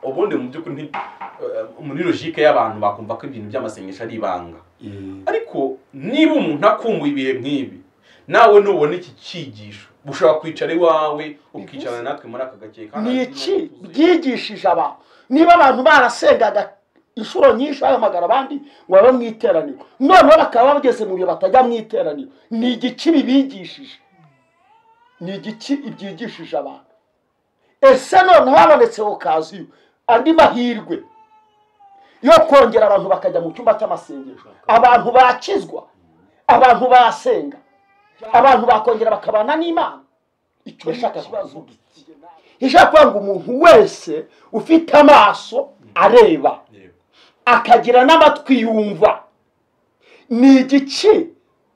ubundi mu by'ukuri nti- eh, muri logique y'abantu bakumva ko ibintu by'amasengesho ari ibanga ariko niba umuntu akumbuye ibihe nk'ibi nawe nubona iki cyigisho ushobora kwicara iwawe ukicarana natwe muri aka gakeka ni iki byigishije abantu niba abantu barasengaga inshuro nyinshi bahamagara abandi ngo babe mu iteraniro noneho bakaba bageze mu bihe batajya mu iteraniro ni igiki bibigishije ni igiki ibyigishije abantu ese noneho habonetse okaziyo andi mahirwe yo kongera abantu bakajya mu cyumba cy'amasengesho abantu bakizwa abantu basenga abantu bakongera bakabana n'imana icyo nshaka kubaza ubu ishaka kuvuga ngo umuntu wese ufite amaso areba akagira n'amatwi yumva ni igice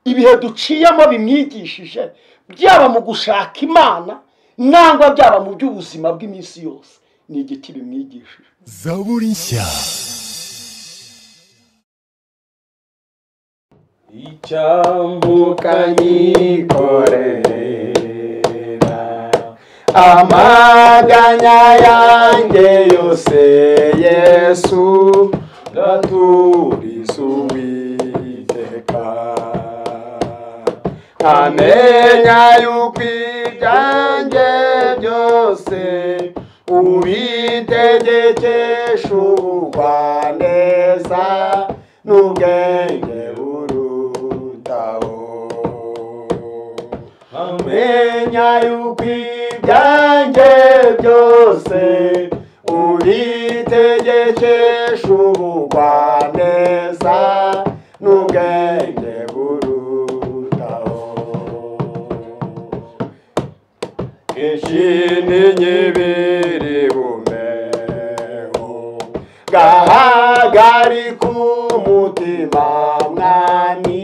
ibihe duciyemo bimwigishije byaba mu gushaka imana nangwa byaba mu by'ubuzima bw'iminsi yose ni igiti bimwigishije zaburi nshya ukanyikorera amaganya yanjye yose yesu ndaturiza uwiteka ntamenya yuko ibyanjye byose ubitegekesha ubugwaneza n'ubwenge burutaho amenya yuko ibyanjye byose ubitegekesha ubugwaneza n'ubwenge burutaho ishinyibiri bumeho gahagarika umutima mwami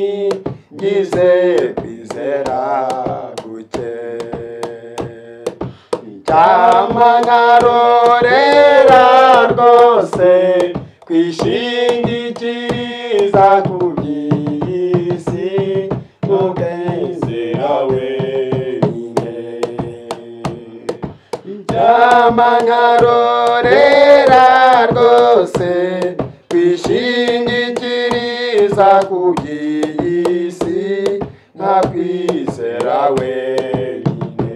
ngize kwizera guke icyama nkarorera rwose kwishingikiriza ku by'isi n'ubwizera wenyine icyama nkarorera rwose kwishingikiriza ku by'isi nka kwizera wenyine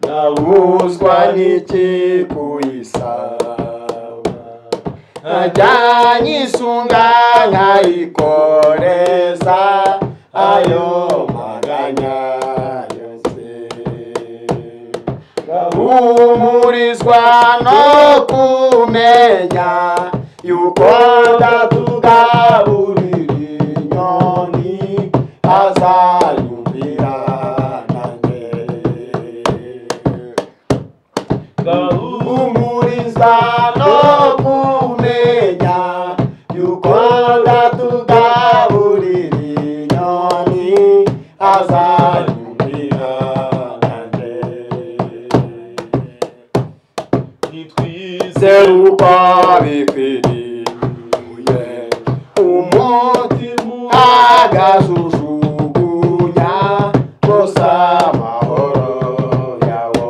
nabuzwa n'iki kuyisaba najyanye isunga nkayikoreza ayo maganya yose gahumurizwa no kumenya yuko ndatugaburira inyoni azayumvira nanjye umuriza no kumenya yuko ndatugaburira inyoni azanyumvira nanjye nitwize uko bikwiriye umutima agajujugunya gusa amahoro yawo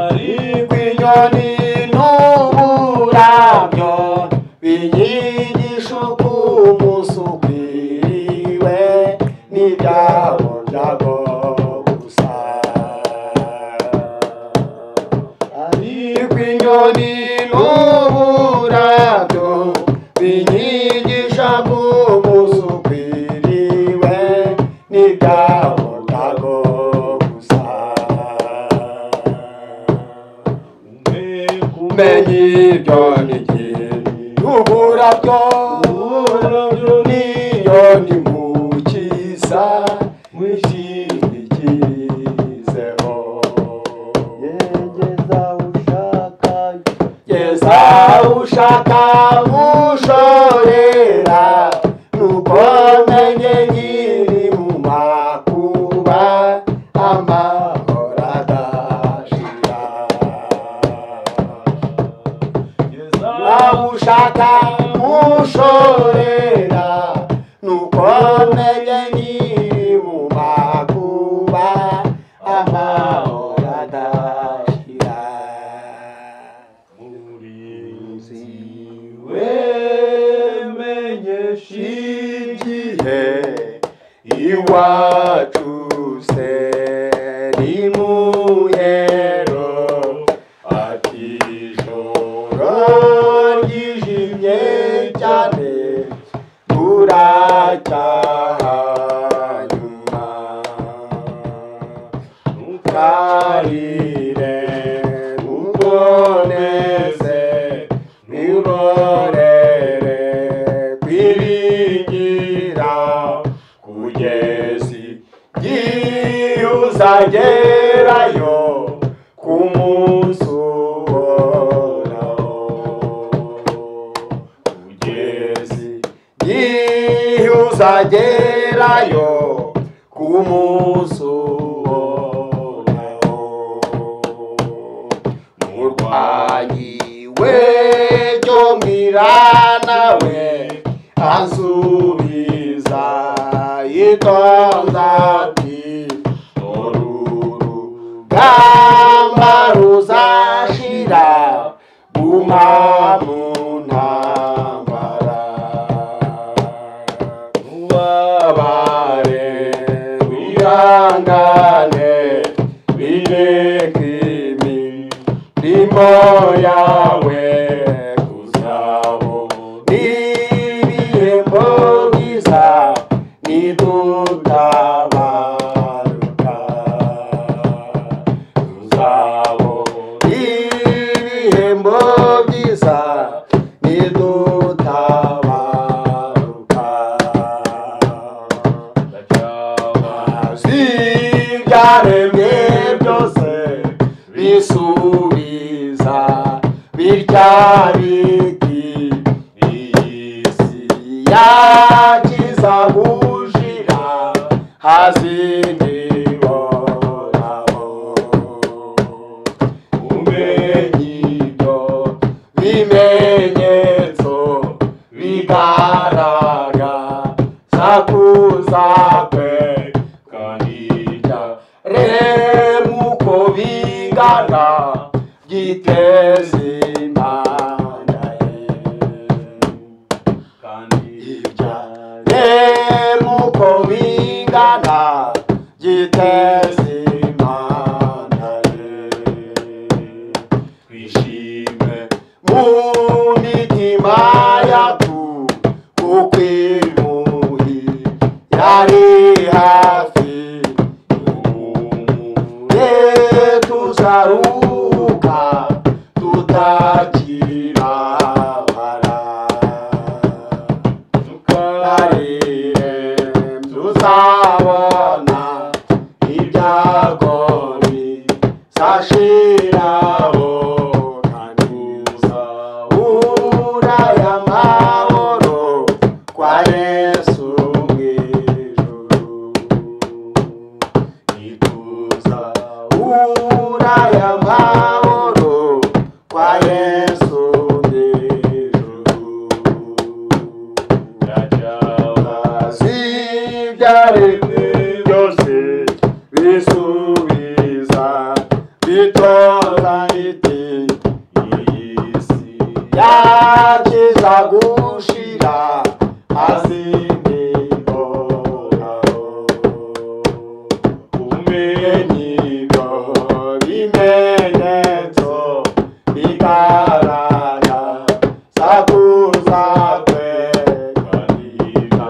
ariko inyoni n'uburabyo biyigisha uko umunsi ukwiriwe n'ibyabo byabo gusa ariko inyoni n'uburabyo binyigisha ko umunsi ukwiriwe n'ibyabo byabo gusa kumenya ibyo ni uburabyo niyo ni mukiza wishingikirizeho yegeza ushaka yegeza ushaka ushorera nuko menye nyiri mu makuba amahoro adashira nabushaka mushorera nuko menye nyiri mu makuba amahoro ukarire uboneze nurorere kwiringira kugezi igihe uzagerayo ku munsi uhoraho kugezi igihe uzagerayo ku munsi uhoraho murwanyi wejo mirana we ansubiza itonda ati urugamba ruzashira guma mu ntambara ubabare wihangane binekimi ndimo yawe kuzabo n'ibihembo byiza nidutabaruka tuzabo n'ibihembo byiza nidutabaruka ibyaremwe byose bisubiza bitya biti iyisi yakiza gushira hazindibonaho umenye ibyo bimenyetso bigaragaza kuza kwe kanijya remuko bingana byiteze imana ye remuko bingana giteza imana ye twishime mu mitima yacu kuko imuhi yari hafi ye tuzaruhuka tutagira bara tukarire tuzabona ibyago bizashiraho kandi uzahura y'amahoro kwa yesu mw'ijuru nituzahura y'amahoro kwa yesu mw'ijuru zibyaremwe byose bisubiza bitora iti iyisi yakiza gushira hasi ntihoraho umenye ibyo bimenyetso bigaragara sakuza kwe kanira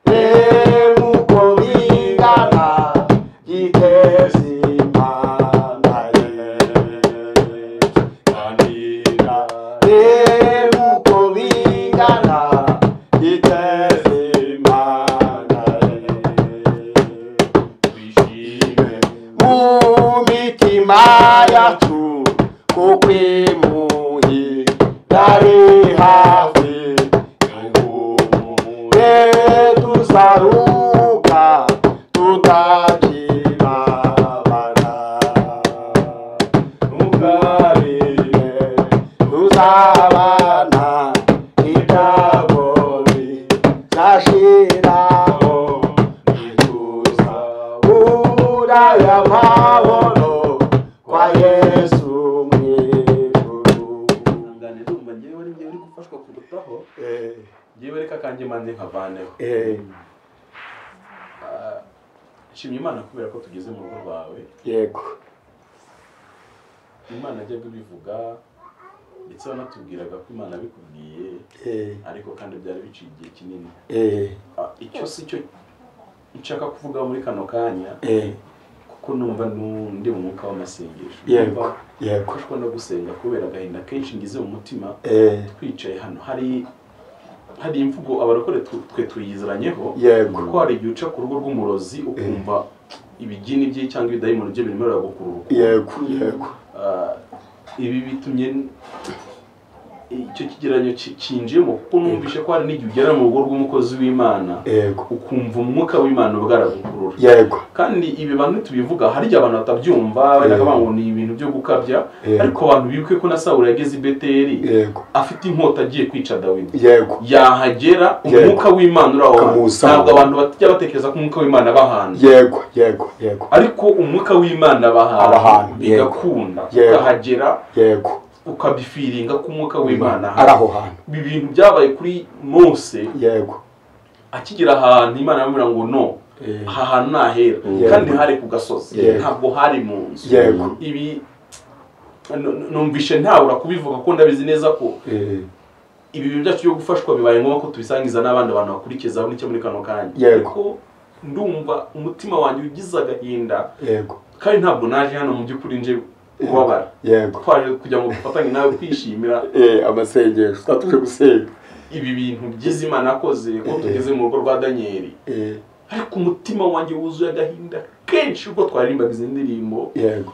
remuko bingana giteza imana ye kanira remuko bingana giteza imana ye mu mitima yacu kuko imuhi yari hafi ye tuzaruka tutagira bara ntukarire tuzabana ibyago bizashiraho nituza Ura ya mahoro kwa Yesu mw'ijuru. ihangane ndumva ngewe ari ngewe uri gufashwa kurutaho ngewe reka kanjye manze nkavaneho Ah, nshimye imana kubera ko tugeze mu rugo rwawe Yego. imana yajyaga ibivuga ndetse wanatubwiraga ko imana abikubwiye ariko kandi byari biciye igihe kinini Ah, icyo si cyo nshaka kuvuga muri kano kanya kuko ko numva nu- ndi mu mwuka w'amasengesho yego Numva yego gufashwa no gusenga kubera agahinda kenshi ngize mu mutima eh twicaye hano hari hari imvugo abarokore tu- twe tuyiziranyeho Yego. ko hari igihe uca ku rugo rw'umurozi ukumva ibigini bye cyangwa ibidayimoni bye birimo biragukururuka yego yego Ah, ibi bitumye n- icyo kigereranyo ki- kinjiyemo kuko numvise ko hari n'igihe ugera mu rugo rw'umukozi w'imana yego ukumva umwuka w'imana bwaragukurura yego kandi ibi bantu tubivuga hari igihe abantu batabyumva babonaga Eh. ngo ni ibintu byo gukabya Eh. ariko abantu bibuke ko na sawuli yageze i beteri yego afite inkota agiye kwica dawidi yego yahagera Yego. umwuka w'imana uri aho hantu Ukamusanga. ntabwo abantu bajya batekereza ko umwuka w'imana aba ahantu yego yego yego ariko umwuka w'imana aba Aba ahantu, yego. ahantu bigakunda Yego. ukahagera yego ukabifiringa ko umwuka w'imana ari ahari aho hantu ibi bintu byabaye kuri mose yego akigera ahantu imana yamubwira ngo no Eh. aha hantu ni ahera Yego. kandi hari ku gasozi Yego. ntabwo hari mu nzu yego ibi nu- nu- numvishe ntawura kubivuga ko ndabizi neza ko eh ibi bintu byacu byo gufashwa bibaye ngombwa ko tubisangiza n'abandi bantu bakurikiza aho nicyo muri kano kanya Yego. ariko ndumva umutima wanjye ugize agahinda yego kandi ntabwo naje hano mu by'ukuri nje kubabara yego twaje kugira ngo dufatanye nawe kwishimira eh amasengesho twatuje gusenga ibi bintu byiza imana yakoze ko tugeze mu rugo rwa daniyeli eh ariko umutima wanjye wuzuye agahinda kenshi ubwo twaririmbaga izi ndirimbo yego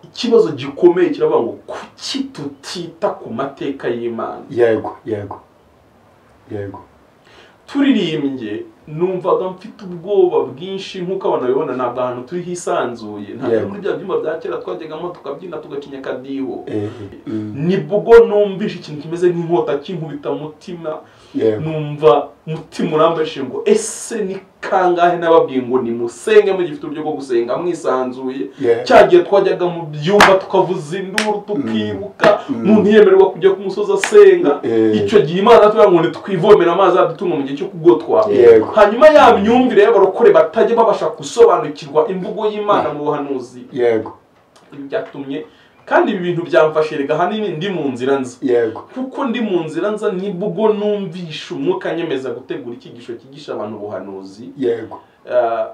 ikibazo gikomeye kiravuga ngo kuki tutita ku mateka y'imana yego yego yego turirimbye numvaga mfite ubwoba bwinshi nk'uko abantu babibona ntabwo ahantu turi hisanzuye ntabwo Yego. muri bya byumba bya kera twajyagamo tukabyina tugacinya akadiho eh mm, nibwo numvise ikintu kimeze nk'inkota kinkubita mutima yego numva umutima urambajije ngo ese ni kangahe nababwiye ngo nimusenge mugifite uburyo bwo gusenga mwisanzuye Yego. cyagiye twajyaga mu byumba tukavuza induru tukiruka Mm. umuntu yemererwa kujya ku musozi asenga Eh. icyo gihe imana yatubwira ngo ntitwivomere amazi adutunga mu gihe cyo kugotwa Yego. hanyuma ya myumvire y'abarokore batajya babasha gusobanukirwa imvugo y'imana mu buhanuzi yego ibi byatumye kandi ibi bintu byamfashe rega ahanini ndi mu nzira nzi yego kuko ndi mu nzira nza nibwo numvisha umwuka nyemeza gutegura icyigisho cyigisha abantu ubuhanuzi yego Ah,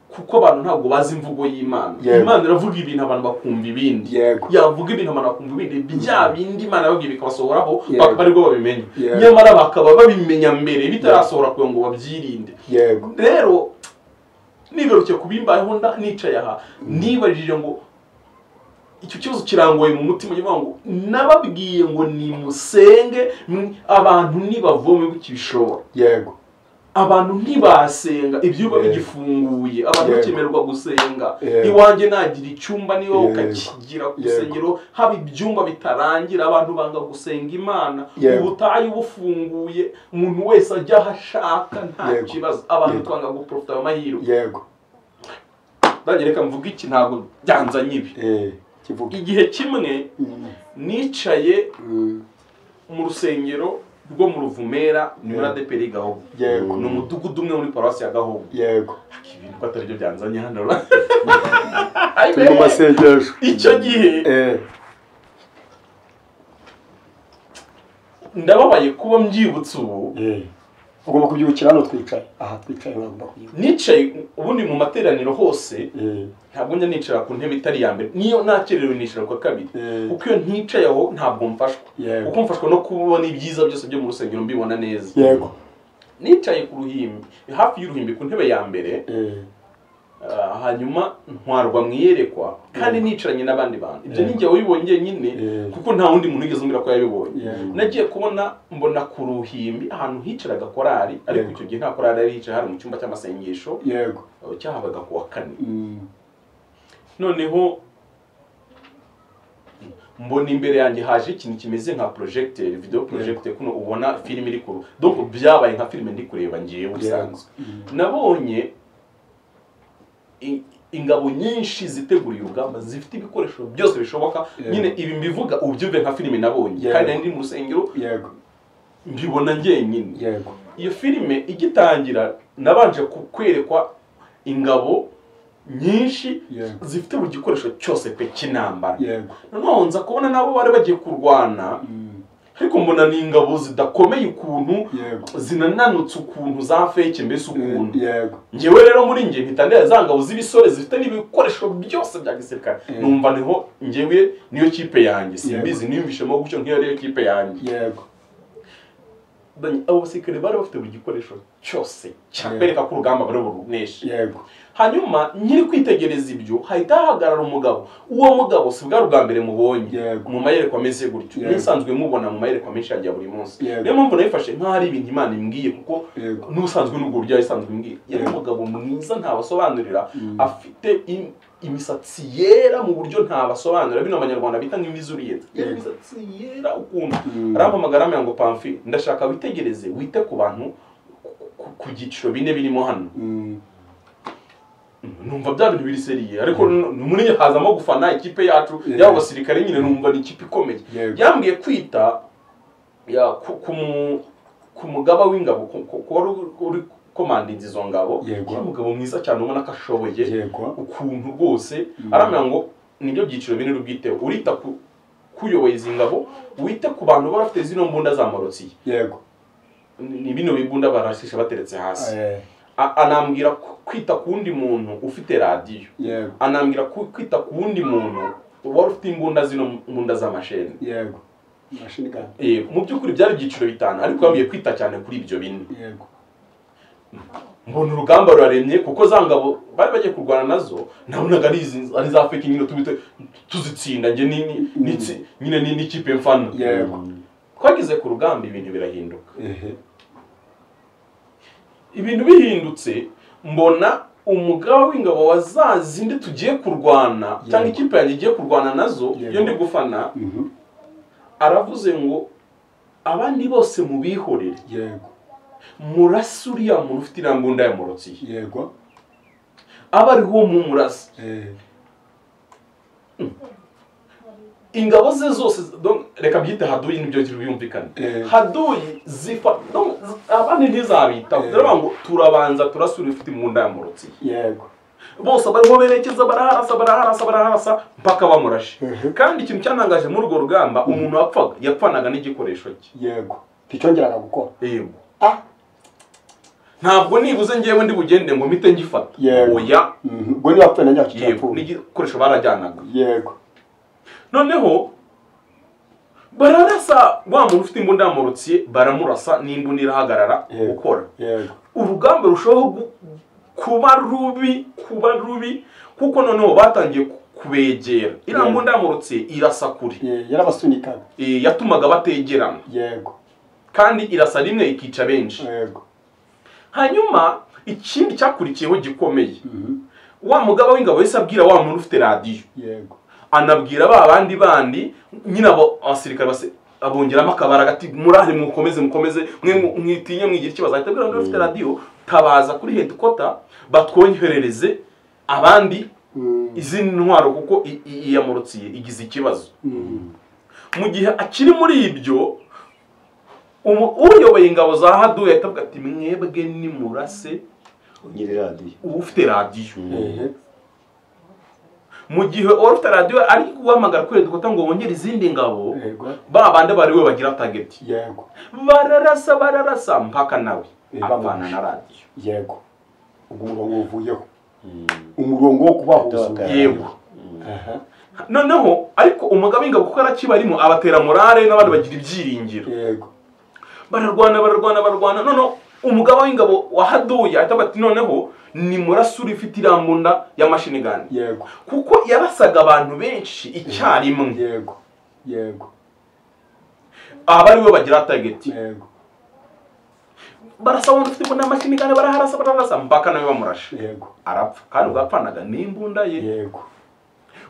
kuko abantu ntabwo bazi imvugo y'imana Yego. imana iravuga ibintu abantu bakumva ibindi Yego. yavuga ibintu abantu bakumva ibindi bya bindi imana yababwiye bikabasohoraho Yego. bakaba aribwo babimenya Yego. nyamara bakaba babimenya mbere bitarasohora kugira ngo babyirinde yego rero nigaruke ku bimbayeho nda- nicaye aha nibarije ngo icyo kibazo kirangoye mu mutima ngira ngo nababwiye ngo nimusenge mwe- abantu ntibavome bikibishobora yego abantu ntibasenga ibyumba Yego. bigifunguye abantu Yego. bakemererwa gusenga Yego. iwanjye nagira icyumba niba Yego. ukakigira ku Yego. rusengero haba ibyumba bitarangira abantu banga gusenga imana Yego. ubutayu bufunguye umuntu wese ajya aho ashaka nta Yego. kibazo abantu Yego. twanga guporofita ayo mahirwe yego nanjye reka mvuge iki ntabwo byanzanye ibi eh kivuga igihe kimwe Mm, nicaye mm, mu rusengero rwo mu ruvumera ni muri Yego. adeperi gahogo Yego. ni umudugudu umwe muri paruwasi ya gahogo yego ibintu ko atari byo byanzanye hano turi mu masengesho icyo gihe eh ndababaye kuba mbyibutse ubu eh ugomba kubyukira hano twicaye aha twicaye uragomba kubyukira nicaye ubundi mu materaniro hose eh ntabwo njya nicara ku ntebe itari iya mbere niyo nakererewe nicara ku ya kabiri Eh. kuko iyo nticaye aho ntabwo mfashwa Yego. kuko mfashwa no kubona ibyiza byose byo mu rusengero mbibona neza yego nicaye ku ruhimbi hafi y'uruhimbi ku ntebe ya mbere eh ah, hanyuma ntwarwa mu iyerekwa kandi nicaranye n'abandi bantu ibyo ni njye wabibonye nyine Eh. kuko nta wundi muntu wigeze umbwira ko yabibonye Yego. nagiye kubona mbona ku ruhimbi ahantu hicaraga korari ariko Yego. icyo gihe nta korari yari yicaye hari mu cyumba cy'amasengesho yego eh, cyahabaga ku wa kane Mm, noneho mbona imbere yanjye haje ikintu kimeze nka projecteur video projecteur kuno ubona filime iri kuru donc byabaye nka filime ndi kureba ngiye ubusanzwe nabonye i- ingabo nyinshi ziteguriye urugamba zifite ibikoresho byose bishoboka Yego. nyine ibi mbivuga ubyumve nka filime nabonye Yego. kandi nari ndi mu rusengero yego mbibona njyenyine yego iyo filime igitangira nabanje ku- kwerekwa ingabo nyinshi Yego. zifite buri gikoresho cyose pe cy'intambara yego noneho nza kubona nabo bari bagiye kurwana Mm, ariko mbona ni ingabo zidakomeye ukuntu yego zinananutse ukuntu za feke mbese ukuntu yego ngewe rero muri njye mpita ndera za ngabo z'ibisore zifite n'ibikoresho byose bya gisirikare Mm. numva niho ngewe niyo kipe yanjye simbizi Yego. niyumvishemo gutyo nk'iyo ariyo kipe yanjye yego Bani- abo basirikare bari bafite buri gikoresho cyose cyakwereka ko urugamba bari buruneshe yego hanyuma nyiri kwitegereza ibyo hahita hahagarara umugabo uwo mugabo si bwari ubwa mbere mubonye Yego. mu mayerekwa ameze gutyo Yego. nisanzwe mubona mu mayerekwa menshi ya buri munsi Yego. niyo mpamvu nayifashe nk'aho ari ibintu imana imbwiye kuko yego n'usanzwe n'ubwo buryo yayisanzwe imbwiye yari Yego. umugabo mwiza ntabasobanurira Mm. afite im- imisatsi yera mu buryo ntabasobanurira bino abanyarwanda bita nk'imvi z'uruyenzi yari Yego. imisatsi yera ukuntu Mm. arampamagara amenya ngo pamfi ndashaka witegereze wite ku bantu ku- ku- ku byiciro bine birimo hano Mm. numva bya bintu biri seriye ariko nu- nu- muri njye hazamo gufana ikipe yacu Yeah. yaba abasirikare nyine numva ni ikipe ikomeye Yego. yambwiye kwita ya, ku- ku mu- ku mugaba w'ingabo ku- ku- ku wari uri komandinzi izo ngabo Yego. yari umugabo mwiza cyane ubona ko ashoboye yego ukuntu rwose Mm. aramenya ngo nibyo byiciro binini ubwiteho urita ku kuyoboye izi ngabo wite ku bantu baba bafite zino mbunda zamorotsi yego ni bino bibunda barashisha bateretse hasi Eh, A- anambwira ku- kwita ku wundi muntu ufite radiyo yego anambwira ku- kwita ku wundi muntu wari ufite imbunda zino mbunda z'amasheni yego mashini gani Eh, mu by'ukuri byari ibyiciro bitanu ariko yambwiye kwita cyane kuri ibyo bine yego mbona urugamba ruraremye kuko za ngabo bari bagiye kurwana nazo nabonaga ari izi- ari za feki nyine tubite tuzitsinda njye ni- ni- ni- tsi- nyine ni- n'ikipe mfana yego twageze ku rugamba ibintu birahinduka ehe ibintu bihindutse mbona umugaba w'ingabo wa za zindi tugiye kurwana Yego. cyangwa ikipe yanjye igiye kurwana nazo Yego. iyo ndi gufana Mhm. aravuze ngo abandi bose mubihorere yego murase uriya muntu ufite iriya mbunda yamurotse yego aba ariho mumurasa Eh, ingabo ze zose donc, reka byite hadoyi nibyo byumvikane Eh. hadoyi zifa donc, z- abandi ntizabitaho Eh. ziravuga ngo turabanza turasura ufite imbunda yamurotse yego bose barimo berekeza baraharasa baraharasa baraharasa mpaka bamurashe Mhm. kandi ikintu cyanangaje muri urwo rugamba umuntu wapfaga yapfanaga n'igikoresho cye yego nticyongeraga gukora yego ah ntabwo nibuze ngewe ndi bugende ngo mpite ngifata Yego. oya Mhm. ubwo niba apfuye nanjye yacu yego cyapfuye n'igikoresho barajyanaga yego noneho bararasa wa muntu ufite imbunda yamurutse baramurasa n'imbunda irahagarara Yego. gukora yego urugamba rushaho gu- kuba rubi kuba rubi kuko noneho batangiye ku- kubegera iriya Yego. mbunda yamurutse irasa kure Eh, yarabasunikaga Eh, yatumaga bategerana yego kandi irasa rimwe ikica benshi yego hanyuma ikindi cyakurikiyeho gikomeye Mhm. wa mugaba w'ingabo yahise abwira wa muntu ufite radiyo yego anabwira ba bandi bandi nyine abo abasirikare base abongeramo akabaraga ati murahari mukomeze mukomeze mwe mu- mwitinye mwigira ikibazo ahita abwira abafite radiyo tabaza kuri hedikota batwoherereze abandi Mm. izindi ntwaro kuko i- i- iyamurutsiye igize ikibazo Mm. mu gihe akiri muri ibyo umu- uyoboye ingabo za hadu yahita avuga ati mwebwe nimurase nyiri radiyo ufite radiyo ehe mu gihe uwari ufite radiyo ari guhamagara kuri hedikota ngo bongere izindi ngabo yego ba bandi bari we bagira tageti yego bararasa bararasa mpaka nawe Eh, apana bamwishe. na radiyo yego ubwo umurongo uvuyeho umurongo wo kubahuza Yego. yego Aha. noneho ariko umugabo w'ingabo kuko arakibarimo abatera morale n'abandi bagira ibyiringiro yego bararwana bararwana bararwana noneho umugabo w'ingabo wahaduye ahita bati noneho ni murasura ifite iriya mbunda ya mashini gani yego kuko yarasaga abantu benshi icyarimwe yego yego aba ari we bagira tageti yego barasa abantu ufite imbunda ya mashini gani baraharasa bararasa mpaka nawe bamurashe yego arapfa kandi ubwapfanaga n'imbunda ye yego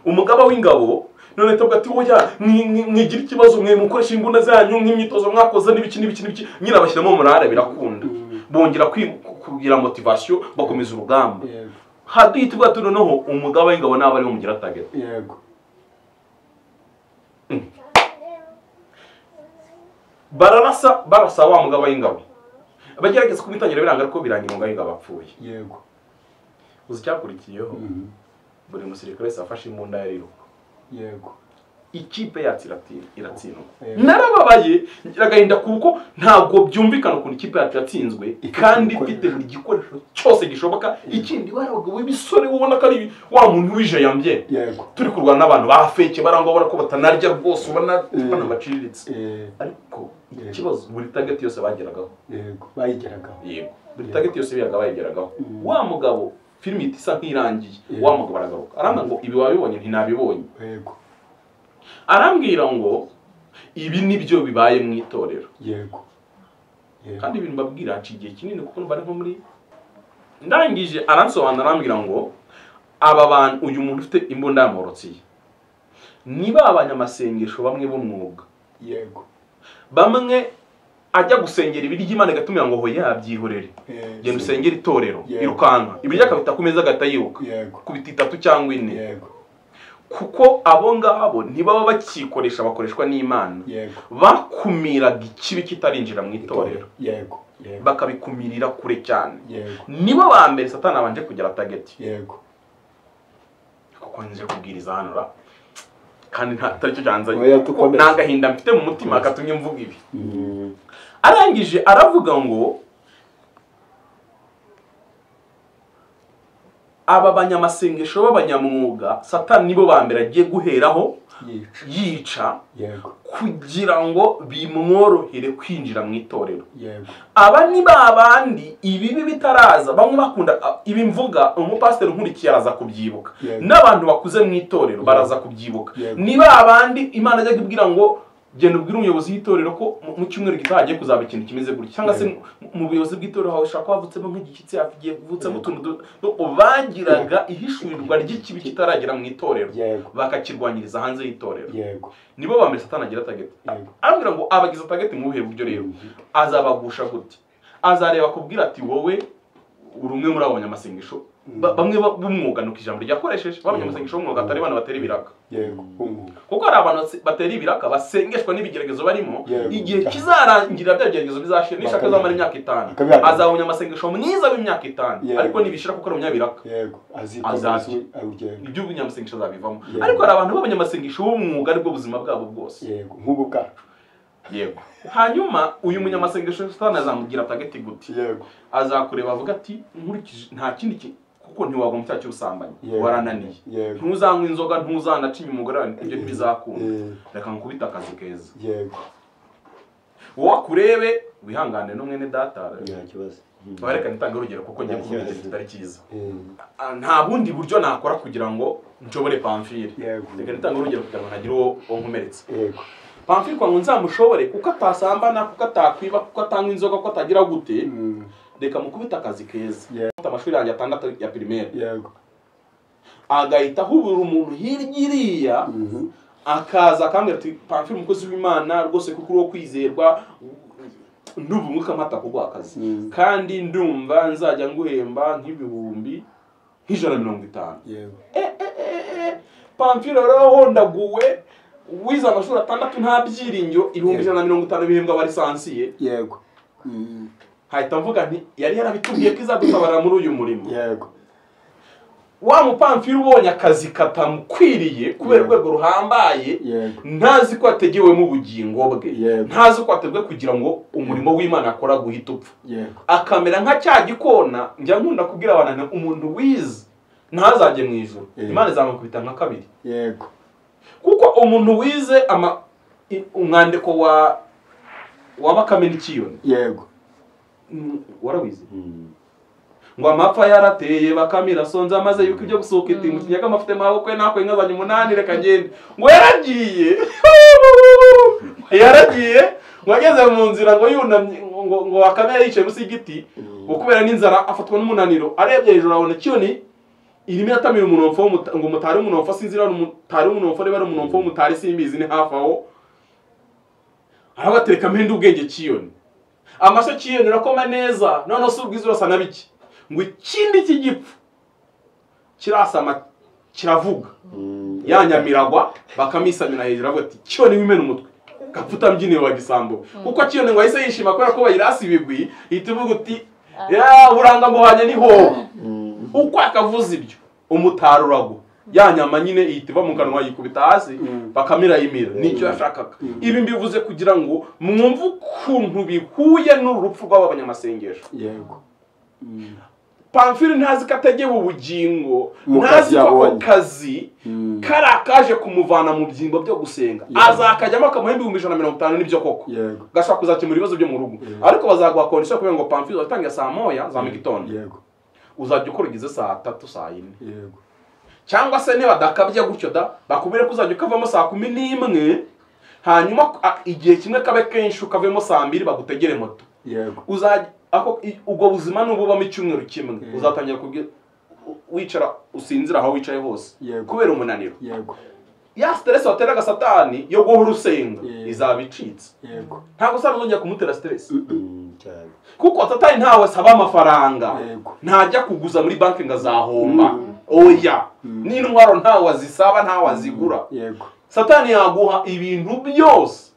umugaba w'ingabo none tuvuga ati oya mwi- mwi- mwigira ikibazo mwe mukoresha imbunda zanyu nk'imyitozo mwakoze n'ibiki n'ibiki n'ibiki nyine bashyiramo umurare birakunda Mm. bongera kwi- kugira motivasiyo bakomeza urugamba yego haduhita tuvuga ati noneho umugaba w'ingabo naba ariwe mugira tageti yego bararasa barasa wa mugaba w'ingabo abagerageza kumutangira biranga ariko birangira umugaba w'ingabo apfuye yego uzi icyakurikiyeho Mhm. buri musirikare wese afashe imbunda ye ariruka yego ikipe yacu irati- iratsindwa narababaye ngira agahinda kuko ntabwo byumvikana ukuntu ikipe yacu yatsinzwe Ifite kandi ibikoresho. ifite buri gikoresho cyose gishoboka ikindi warabaga w'ibisore ubona ko ari wa muntu wijayambye yego turi kurwana n'abantu ba feke barangwa ubona ko batanarya rwose ubona Mm. banabaciriritse Eh, ariko Mm. ikibazo buri tageti yose bageragaho yego bayigeragaho yego buri tageti yose biyaga bayigeragaho Mm. wa mugabo filime ihita isa nk'irangiye Mm. wa mugabo aragaruka arambwira ngo ibi wabibonye ntinabibonye yego arambwira ngo ibi nibyo bibaye mu itorero yego yego. kandi ibintu mbabwira haca igihe kinini kuko numva ari nko muri ndangije aransobanura arambwira ngo aba bantu uyu muntu ufite imbunda yamorotse ni ba banyamasengesho bamwe b'umwuga yego bamwe ajya gusengera ibiryo imana igatumira ngo hoya yabyihorere Eh, genda usengere itorero Yeah. irukanka ibiryo akabita ku meza agahita yiruka yego kubita itatu cyangwa ine yego kuko abo ngabo ntibaba bakikoresha bakoreshwa n'imana yego bakumiraga ikibi kitarinjira mu itorero yego yego bakabikumirira kure cyane yego nibo ba mbere satani abanje kugera tageti yego kuko nje kubwiriza hano ra kandi nta taricyo cyanzanye Oya, dukomeze. nta gahinda mfite mu mutima katumye mvuga ibi Mm, arangije aravuga ngo aba banyamasengesho b'abanyamwuga satani nibo ba mbere agiye guheraho yica yica yego kugira ngo bimworohere kwinjira mu itorero yego aba ni ba bandi ibibi bitaraza bamwe bakunda a- ibi mvuga umupasiteri unkurikiye araza kubyibuka Yego. n'abantu bakuze mu itorero baraza kubyibuka Yego. ni ba bandi imana ajyaga ibwira ngo genda ubwire umuyobozi w'itorero ko mu- mu cyumweru gitaha hagiye kuzaba ikintu kimeze gutya cyangwa se Yego. mu- mu buyobozi bw'itorero hawe ushaka wavutsemo nk'igishyitsi hagiye kuvutsemo utuntu duto duto. bagiraga ihishurirwa ry'ikibi kitaragera mu itorero yego bakakirwanyiriza hanze y'itorero yego nibo ba mbere satani agira atageti Yego. arambwira ngo abagize atageti mu buhe buryo rero azabagusha gute azareba akubwira ati wowe uri umwe muri abo banyamasengesho Ba- bamwe ba- b'umwuga ni uko ijambo ryakoresheje b'abanyamasengesho b'umwuga atari abantu batera ibiraka yego umwuga kuko hari abantu base- batera ibiraka basengeshwa n'ibigeragezo barimo Yego. igihe kizarangira bya bigeragezo bizashira nishaka azamara imyaka itanu Bakabihakana. azaba umunyamasengesho mwiza w'imyaka itanu Yego. ariko nibishira kuko ari umunyabiraka yego Azazi. azikomeza yego ibyo umunyamasengesho azabivamo Yego. ariko hari abantu b'abanyamasengesho b'umwuga aribwo buzima bwabo bwose yego nk'ubu bwacu yego hanyuma uyu munyamasengesho satani azamubwira atagati gute yego azakureba avuga ati nkurikije nta kindi ki- kuko ntiwagwa mu cyaha cy'ubusambanyi Yego. warananiye Yego. ntuzanywa inzoga ntuzanacinye umugore wawe ibyo ntibizakunda Eh, reka nkubite akazi keza yego wowe akurebe wihangane n'umwene data nta kibazo bareka nitange urugero kuko ngiye Nta kuvuga kibazo. ikintu kitari cyiza eh, Ah, nta bundi buryo nakora kugira ngo nshobore pamfire Yego. reka nitange urugero kugira ngo ntagire uwo uwo nkomeretsa yego pamfire kwa ngo nzamushobore kuko atasambana kuko atakwiba kuko atanywa inzoga kuko atagira gute Mm, reka mukubita akazi keza Yeah. Mfite amashuri yanjye atandatu ya pirimeri yego agahita ahubura umuntu hirya iriya Mhm. akaza akambwira ati pamfire umukozi w'imana rwose kuko uri uwo kwizerwa ndumva umwuka mpata kuguha akazi Mm. kandi ndumva nzajya nguhemba nk'ibihumbi nk'ijana na mirongo itanu yego pamfire rero ndaguwe wize amashuri atandatu nta byiringiro ibihumbi ijana na mirongo itanu bihembwa abarisansiye yego Mm, hahita mvuga nti yari yarabitubwiye ko izadutabarira muri uyu murimo yego wa mupamfiri ubonye akazi katamukwiriye kubera Yego. urwego ruhambaye Yego. ntazi ko yategewemo ubugingo bwe Yego. ntazi ko yateguwe kugira ngo umurimo w'imana akora guhita upfa yego akamera nka cya gikona njya nkunda kubwira abantu nti umuntu wize ntazajye mu ijoro Yego. imana izamukubita nka kabiri yego kuko umuntu wize ama i- umwandiko wa wa bakame n'ikiyoni yego Mm, warawize Mm. ngo amapfa yarateye bakame irasonze amaze yuko ibyo gusohoka itimu kinyaga amafite amaboko ye nakwe nkazanye umunani reka ngende ngo yaragiye yaragiye ngo ageze mu nzira ngo yunamye ngo- ngo ngo bakame yari yicaye munsi y'igiti ngo kubera n'inzara afatwa n'umunaniro arebye hejuru abona kiyoni irimo iratamira umunomfo w'umuta- ngo mutare umunomfo sinzi niba ari umutare w'umunomfo niba ari umunomfo w'umutare simbizi ni hafi aho arabatereka mpende ubwenge kiyoni amashyo kiyoni urakoma neza noneho si ubwiza urasa na bike ngo ikindi cy'igipfu kirasama kiravuga ya nyamiragwa bakamisamira hejuru avuga ati kiyoni wimena umutwe gapfuta mbyinire wa gisambo kuko kiyoni ngo ahise yishima kubera ko bayirasa ibigwi ihita ivuga uti ya buranga mbuhanye ni hoho uko akavuze ibyo umutaro uragwa ya nyama nyine ihita iva mu kanwa yikubita hasi Mm. bakamirayimira nicyo yashakaga ibi mbivuze kugira ngo mwumve ukuntu bihuye n'urupfu rw'aba banyamasengesho yego pamfiri ntazi ko ategewe ubugingo Mu ntazi kazi ko ako yabonye. kazi Mm. kari akaje kumuvana mu byimbo byo gusenga Yeah. azakajyamo akamuha ibihumbi ijana na mirongo itanu n'ibyo koko yego gashobora kuzakemura ibibazo byo mu rugo Yeah. ariko bazaguha kondisiyo kubera ngo pamfiri watangiye saa moya za mu gitondo yego uzajya ukora ugeze saa tatu saa yine yego cyangwa se niba dakabye gutyo da bakubwire ko uzajya ukavamo saa kumi n'imwe hanyuma a- igihe kimwe kabe kenshi ukavemo saa mbiri bagutegere moto yego uzajya ako i- ubwo buzima nububamo icyumweru kimwe Mm. uzatangira kubwi- u- wicara usinzira aho wicaye hose Yego. kubera umunaniro yego ya siteresi wateraga satani yo guhora usenga Yeah. izaba icitse yego ntabwo usaba uzongera kumutera siteresi Mm, cyane kuko satani ntawe asaba amafaranga Yego. ntajya kuguza muri banki ngo azahomba Mm. oya Mm. n'intwaro ntawe azisaba ntawe azigura yego satani yaguha ibintu byose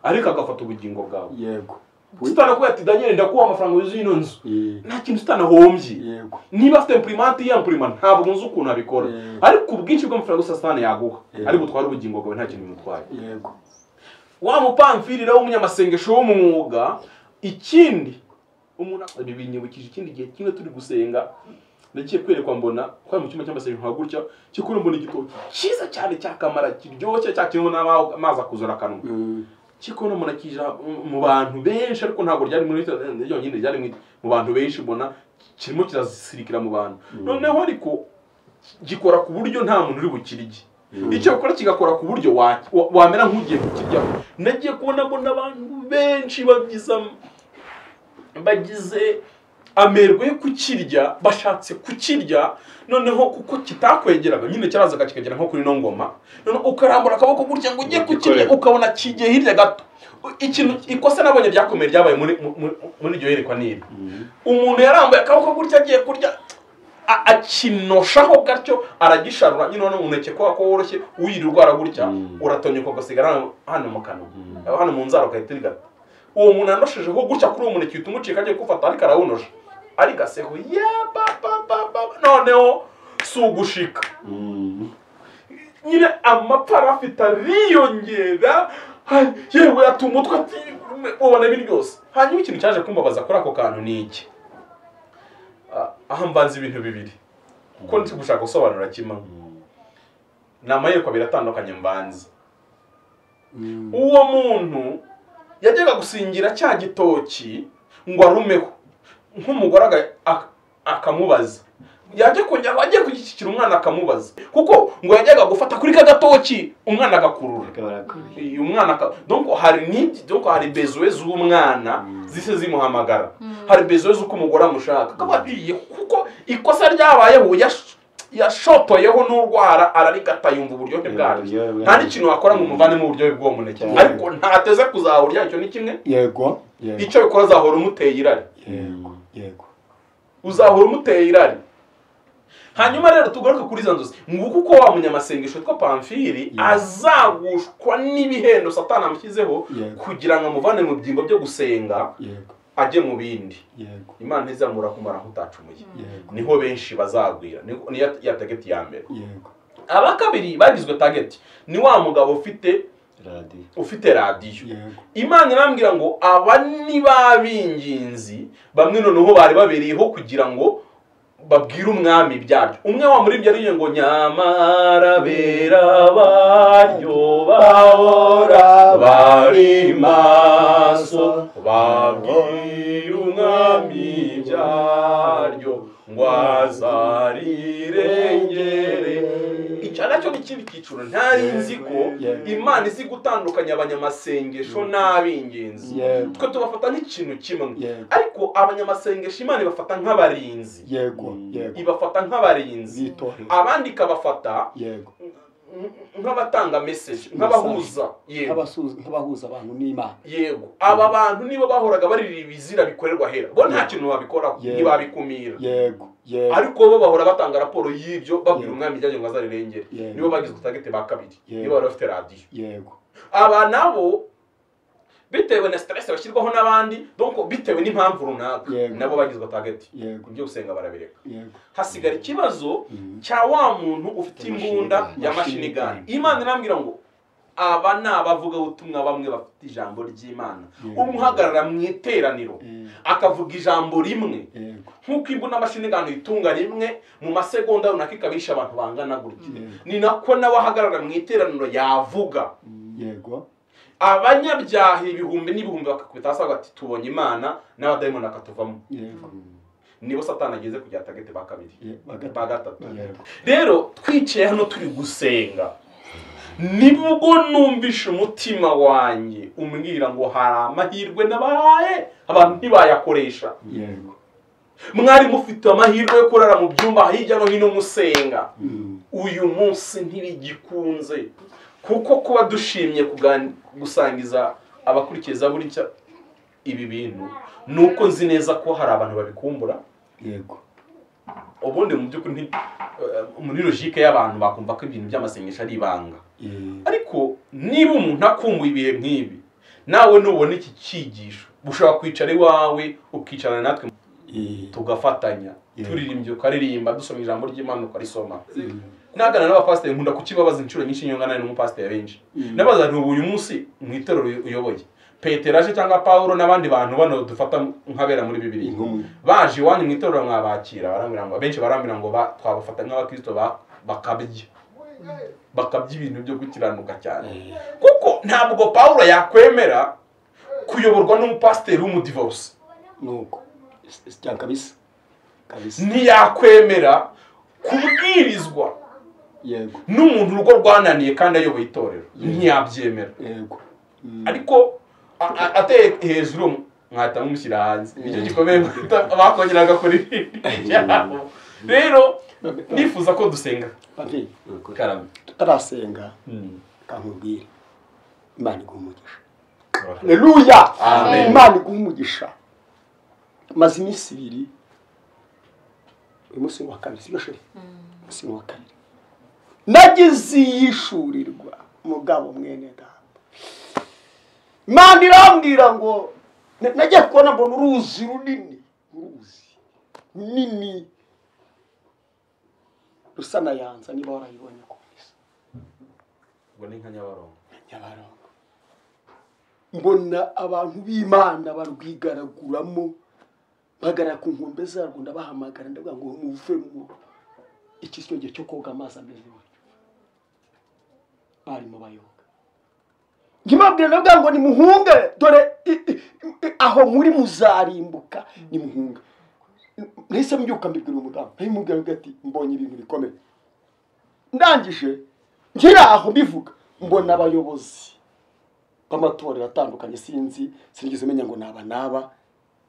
ariko agafata ubugingo bwawe yego satani akubwira ati daniel ndakuha amafaranga yuzuye ino nzu Eh, nta kintu satani ahombye yego niba afite imprimanti ya imprimanti ntabwo nzi ukuntu abikora Mm. ariko ubwinshi bw'amafaranga yose satani yaguha Mm. ariko utwara ubugingo bwawe nta kintu bimutwaye yego wa mupamfirira w'umunyamasengesho w'umwuga ikindi umuntu ibi binyibukije ikindi gihe kimwe turi gusenga nagiye kwerekwa mbona twari mu cyumba cy'amasengesho nka gutya kikuru mbona igitoki cyiza cyane cyakamara kiryoshye cya kirimo n'amazi akuzura akanwa Mm, kiko no munakijira mu bantu benshi ariko ntabwo ryari muri ryonyine ryari mu- mu bantu benshi mbona kirimo kirazisirikira mu bantu noneho ariko gikora ku buryo nta muntu uri bukirye icyo gukora kigakora ku buryo wa- wa- wamera nk'ugiye kukiryaho nagiye kubona mbona abantu benshi babyiza bagize amerwe yo kukirya bashatse kukirya noneho kuko kitakwegeraga nyine cyarazaga kikagera nko kuri ino ngoma noneho ukarambura akaboko gutya ngo ujye kukirya ukabona kigiye hirya gato ikintu ikosa nabonye ryakomeye ryabaye muri mu- mu- muri iryo yerekwa n'iri umuntu yarambuye akaboko gutya agiye kurya a- akinoshaho gatyo aragisharura nyine wano umuneke kwa ko woroshye uyirirwa aragutya Mm. uratonyeka ugasigara hano- hano mu kanwa hano mu nzara ugahita urigata uwo muntu yanoshejeho gutya kuri uwo muneke uhita umucika agiye kuwufata ariko arawunosha ariko aseho ya babababa noneho si ugushika mm, nyine amapara afite ariyongera ha- yewe atuma umutwe ati- ubona ibi ryose hanyuma ikintu cyaje kumbabaza kuri ako kantu ni iki Ah, aha mvanze ibintu bibiri kuko ndi gushaka gusobanura kimwe ni amayeko abiri atandukanye mbanze mm, uwo muntu yajyaga gusingira cya gitoki ngo arumeho nk'umugore aga- ak- akamubaza yajya kongera ngo ajye kugishyikira umwana akamubaza kuko ngo yajyaga gufata kuri ka gatoki umwana agakurura uyu mwana aka- donc hari nibyo donc hari besoin z'umwana zise zimuhamagara hari besoin z'uko umugore amushaka akaba agiye kuko ikosa ryabayeho yash- yashotoyeho n'urwara ararigata yumva uburyohe bwaryo Uburyohe bwaryo. nta n'ikintu wakora ngo umuvanemo uburyohe bw'uwo muneke Cyane. ariko ntateze kuzahurya icyo ni kimwe yego yego icyo bikora uzahora umuteye irari yego yego uzahora umuteye irari hanyuma rero tugaruke kuri izo nzozi nguko uko wa munyamasengesho witwa pamfiri Yeah. azagushwa n'ibihendo satani amushyizeho Yeah. kugira ngo amuvane mu byimbo byo gusenga yego ajye mu bindi yego imana ntizamura kumara nk'utacumuye yego niho benshi bazagwira Ni- niyo ya tageti ya mbere yego aba kabiri bagizwe tageti ni wa mugabo ufite radiyo ufite radiyo yego imana irambwira ngo aba ni ba b'ingenzi bamwe noneho bari babereyeho kugira ngo babwire umwami ibyaryo umwe wa muri ibyo ariyo ngo nyamara bera baryo babora bari maso babwire umwami ibyaryo ngo azarirengere icyo nacyo ni ikindi cyiciro ntari nzi ko Yego. imana izi gutandukanya abanyamasengesho n'ab'ingenzi Yego. twe tubafata nk'ikintu kimwe Yego. ariko abanyamasengesho imana ibafata nk'abarinzi yego yego ibafata nk'abarinzi Bitorero. abandi ikabafata yego nk- nk'abatanga meseje nk'abahuza yego Nk'abasuhuza- nk'abahuza abantu n'imana yego aba bantu nibo bahoraga barira ibizira bikorerwa hera bo nta kintu babikoraho Yego. ntibabikumira yego yego ariko bo bahora batanga raporo y'ibyo babwira Yego. umwami ibyagenwa azarirengere Yego. nibo bagizwe tagete ba kabiri Yego. nibo bari bafite radiyo yego aba nabo bitewe na stress bashyirwaho n'abandi donc bitewe n'impamvu runaka Yego. nabo bagizwe target yego ibyo gusenga barabireka yego hasigara ikibazo Mm. cya wa muntu ufite Machine imbunda gun. ya Machine mashini gani gun. imana irambwira ngo aba ni abavugabutumwa bamwe bafite ijambo ry'imana Yego. umuhagarara mu iteraniro Eh, akavuga ijambo rimwe yego nk'uko imbunda mashini gano itunga rimwe mu masegonda runaka ikabisha abantu bangana gutya Yego. ni nako nawe ahagarara mu iteraniro yavuga yego abanyabyaha ibihumbi n'ibihumbi bakakubita hasi bati tubonye imana n'abadayimoni bakatuvamo yego nibo satani ageze ku gatagete ba kabiri Ye- ba gatatu. ba gatatu Yego. rero twicaye hano turi gusenga nibwo numvishe umutima wanjye umbwira ngo hari amahirwe nabahaye abantu ntibayakoresha yego mwari mufite amahirwe yo kurara mu byumba hirya no hino musenga Mm. uyu munsi ntibigikunze kuko kuba dushimye kugan- gusangiza abakurikiza buri cya ibi bintu ni uko nzi neza ko hari abantu babikumbura yego ubundi mu by'ukuri nti- eh, muri logike y'abantu bakumva ko ibintu by'amasengesho ari ibanga Eh, ariko niba umuntu akumbuye ibihe nk'ibi nawe nubona iki cyigisho ushobora kwicara iwawe ukicarana natwe eh, tugafatanya Yego. turirimba ukaririmba dusoma ijambo ry'imana ukarisoma nagana n'abapasiteri nkunda kukibabaza inshuro nyinshi iyo ngana n'umupasiteri benshi Mm. nabaza nti ubu uyu munsi mu itorero uy- uyoboye peteraje cyangwa paulo n'abandi bantu bano dufata nk'abera muri bibiri Inkomyi. baje iwanyu mu itorero mwabakira barambwira ngo abenshi barambwira ngo ba- twabafata nk'abakristo ba- bakabya bakabya ibintu byo gukiranuka cyane kuko ntabwo paulo yakwemera kuyoborwa n'umupasiteri w'umudivorce nuko Si- si cyane kabisa kabisa ntiyakwemera kubwirizwa yego n'umuntu urugo rwananiye kandi ayoboye itorero ntiyabyemera yego Mm. ariko a- a- ateye hejuru mwahita mumushyira hanze nicyo gikomeye mwahita- bakongera agakora ibindi byabo rero nifuza ko dusenga Papi, karame tutarasenga kankubwire imana iguha umugisha haleluya Amen. imana iguha umugisha maze iminsi ibiri uyu munsi ni uwa kabiri sibyo sheri umunsi ni uwa kabiri nagize iyishurirwa mugabo mwene data imana irambwira ngo na- nagiye kubona mbona uruzi runini uruzi runini rusa na yanza niba warayibonye komeza ngo ni nka nyabarongo nyabarongo mbona abantu b'imana barwigaraguramo bahagarara ku nkombe zarwo ndabahamagara ndavuga ngo muvemo iki si cyo gihe cyo koga amazi ameze gutyo barimo bayoga nkibabwira ndavuga ngo nimuhunge dore i- i- i- aho muri muzarimbuka nimuhunge nahise mbyuka mbibwira umudamu nahimubwira ati mbonye ibintu bikomeye ndangije nkiri aho mbivuga mbona abayobozi b'amatorero atandukanye sinzi sinigeze menya ngo naba naba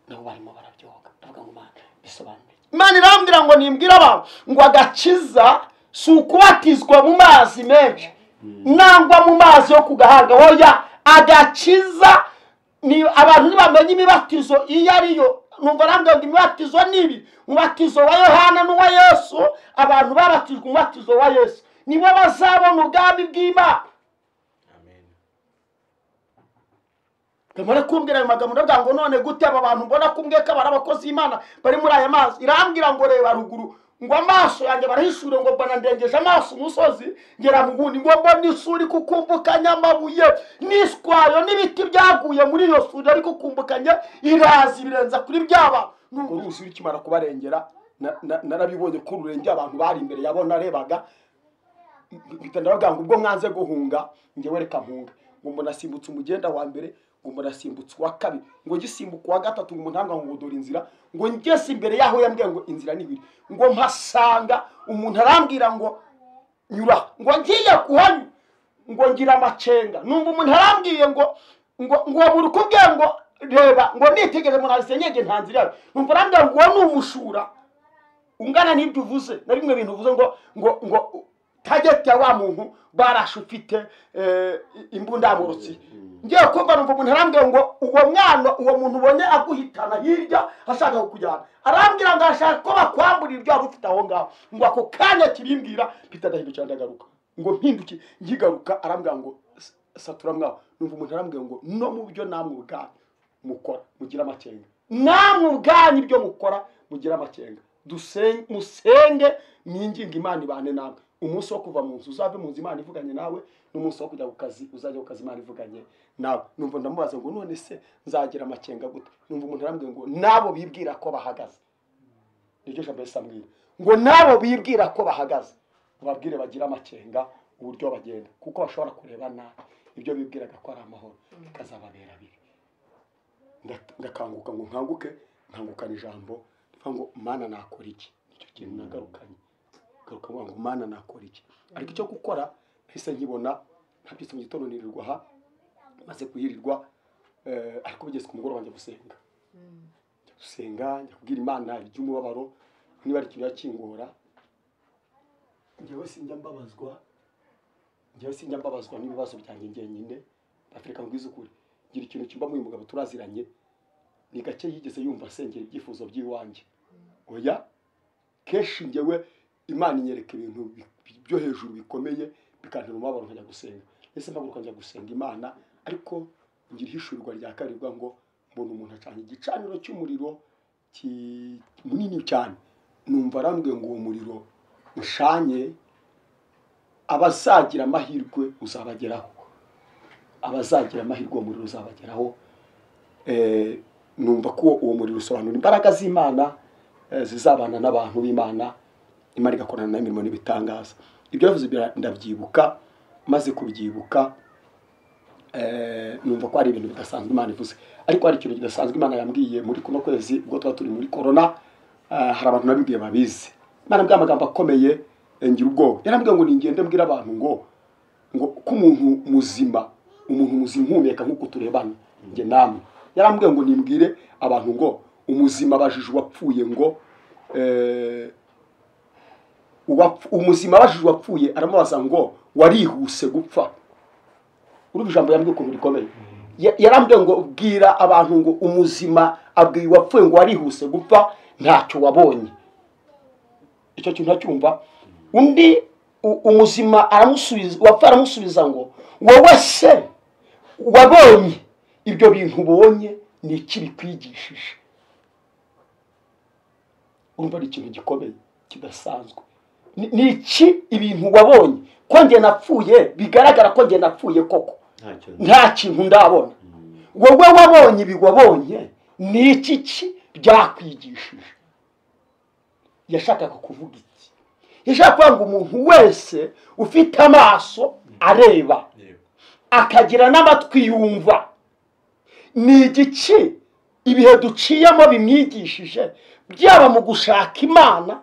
nabo barimo barabyoga ndavuga ngo mana bisobanure imana irambwira ngo nimbwire abantu ngo agakiza si ukubatizwa mu mazi menshi nangwa mu mazi yo ku gahanga hoya agakiza ni abantu ntibamenye imibatizo iyo ariyo numva arambwira ngo imibatizo ni ibi umubatizo wa yohana n'uwa yesu abantu babatijwe umubatizo wa yesu nibo bazabona ubwami bw'imana amen ndamara kumbwira ayo magambo ndavuga ngo none gute aba bantu mbona kumwe ko ari abakozi b'imana bari muri aya mazi irambwira ngo reba ruguru ngo amaso yanjye barahishure ngo mbona ndengeje amaso umusozi ngera mu bundi ngo mbona isuri kukumbukanya amabuye n'iswayo n'ibiti byaguye muri iyo suri ariko kukumbukanye iraza ibirenza kuri byaba nubwo uruzi rukimara kubarengera na- na- narabibonye ko rurengeye abantu bari imbere yabo narebaga mpita ndavuga ngo ubwo mwanze guhunga njyewe reka mpunga ngo mbona asimbutse umugenda wa mbere ngo mbona asimbutse uwa kabiri ngo gisimbuka uwa gatatu ngo umuntu ngo dore inzira ngo ngeze imbere yaho yambwiye ngo inzira ni ibiri ngo mpasanga umuntu arambwira ngo nyura ngo ngiye kuhanyura ngo ngira amacenga numva umuntu arambwiye ngo ngo ngo buri kubwiye ngo reba ngo nitegereze umuntu arisenyege nta nzira yawe numva arambwira ngo uwo ni ubujura ungana n'ibyo uvuze na bimwe bintu uvuze ngo ngo ngo tageti ya wa muntu barashe ufite eh, imbundamurutsi ngiye kumva numva umuntu arambwira ngo uwo mwana uwo muntu ubonye aguhitana hirya ashaka kukujyana arambwira ngo arashaka ko bakwamburira ibyo wari ufite aho ngaho ngo ako kanya kibimbwira mpita ndahindukira ndagaruka ngo mpinduke nkigaruka arambwira ngo satura mwaho numva umuntu arambwira ngo no mu byo namwe ubwanyu mukora mugira amakenga namwe ubwanyu ibyo mukora mugira amakenga dusenge musenge ni ingingo imana ibane namwe umunsi wo kuva mu nzu uzave mu nzu imana ivuganye nawe n'umunsi wo kujya ku kazi uzajya ku kazi imana ivuganye nawe numva ndamubaza ngo none se nzagira amakenga gute numva umuntu arambwira ngo nabo bibwira ko bahagaze niryo jambo yesi ambwira ngo nabo bibwira ko bahagaze ubabwire bagira amakenga uburyo bagenda kuko bashobora kureba nabi ibyo bibwiraga ko ari amahoro bikazababera biri ndakanguka ngo nkanguke nkangukana ijambo rivuga ngo mana nakora iki nicyo kintu nagarukanye ngaruka mvuga ngo mana nakora iki ariko icyo gukora nahise nkibona ntabyutse mu gitondo nirirwa aha maze kuyirirwa eh, ariko bigeze ku mugoroba njya gusenga njya gusenga njya kubwira imana iby'umubabaro niba ari ikintu yakingura njyewe sinjya mbabazwa njyewe sinjya mbabazwa n'ibibazo byanjye njyenyine afurika mbwiza ukuri ngira ikintu kimba mu mugabo turaziranye ni gake yigeze yumva asengera ibyifuzo by'iwanjye oya kenshi njyewe imana inyereka ibintu bi- bi- byo hejuru bikomeye bikantera umubabaro nkajya gusenga ese mpaguruka njya gusenga imana ariko ngira ihishurirwa rya kabiri rivuga ngo mbona umuntu acanye igicaniro cy'umuriro ki- munini cyane numva arambwiye ngo uwo muriro ushanye abazagira amahirwe uzabageraho abazagira amahirwe uwo muriro uzabageraho Eh, numva ko uwo muriro usobanura imbaraga z'imana eh, zizabana n'abantu b'imana imana igakorana nayo imirimo n'ibitangaza ibyo yavuze bira- ndabyibuka maze kubyibuka eh, numva ko hari ibintu bidasanzwe imana ivuze ariko hari ikintu kidasanzwe imana yambwiye muri kuno kwezi ubwo tuba turi muri korona eh, hari abantu nabibwiye babizi imana yambwiye amagambo akomeye eh, ngira ubwoba yarambwiye ngo ningende mbwira abantu ngo ngo ko umuntu muzima umuntu muzima uhumeka nk'uko turebana njye namwe yarambwiye ngo nimbwire abantu ngo umuzima abajije uwapfuye ngo eh, uwapf- umuzima abajije uwapfuye aramubaza ngo warihuse gupfa urumva ijambo yambwiye ukuntu rikomeye Ya- yarambwiye ngo bwira abantu ngo umuzima abwiye uwapfuye ngo warihuse gupfa ntacyo wabonye icyo kintu ntacyumva undi u- umuzima aramusubiza uwapfuye aramusubiza ngo wowe se wabonye ibyo bintu ubonye ni iki bikwigishije urumva ari ikintu gikomeye kidasanzwe Ni- ni iki ibintu wabonye ko njye napfuye bigaragara ko njye napfuye koko ntacyo nta kintu ndabona wowe wabonye ibi wabonye ni iki ki byakwigishije yashakaga kuvuga iki yashakaga kuvuga ngo umuntu wese ufite amaso areba yego akagira n'amatwi yumva ni igiki ibihe duciyemo bimwigishije byaba mu gushaka imana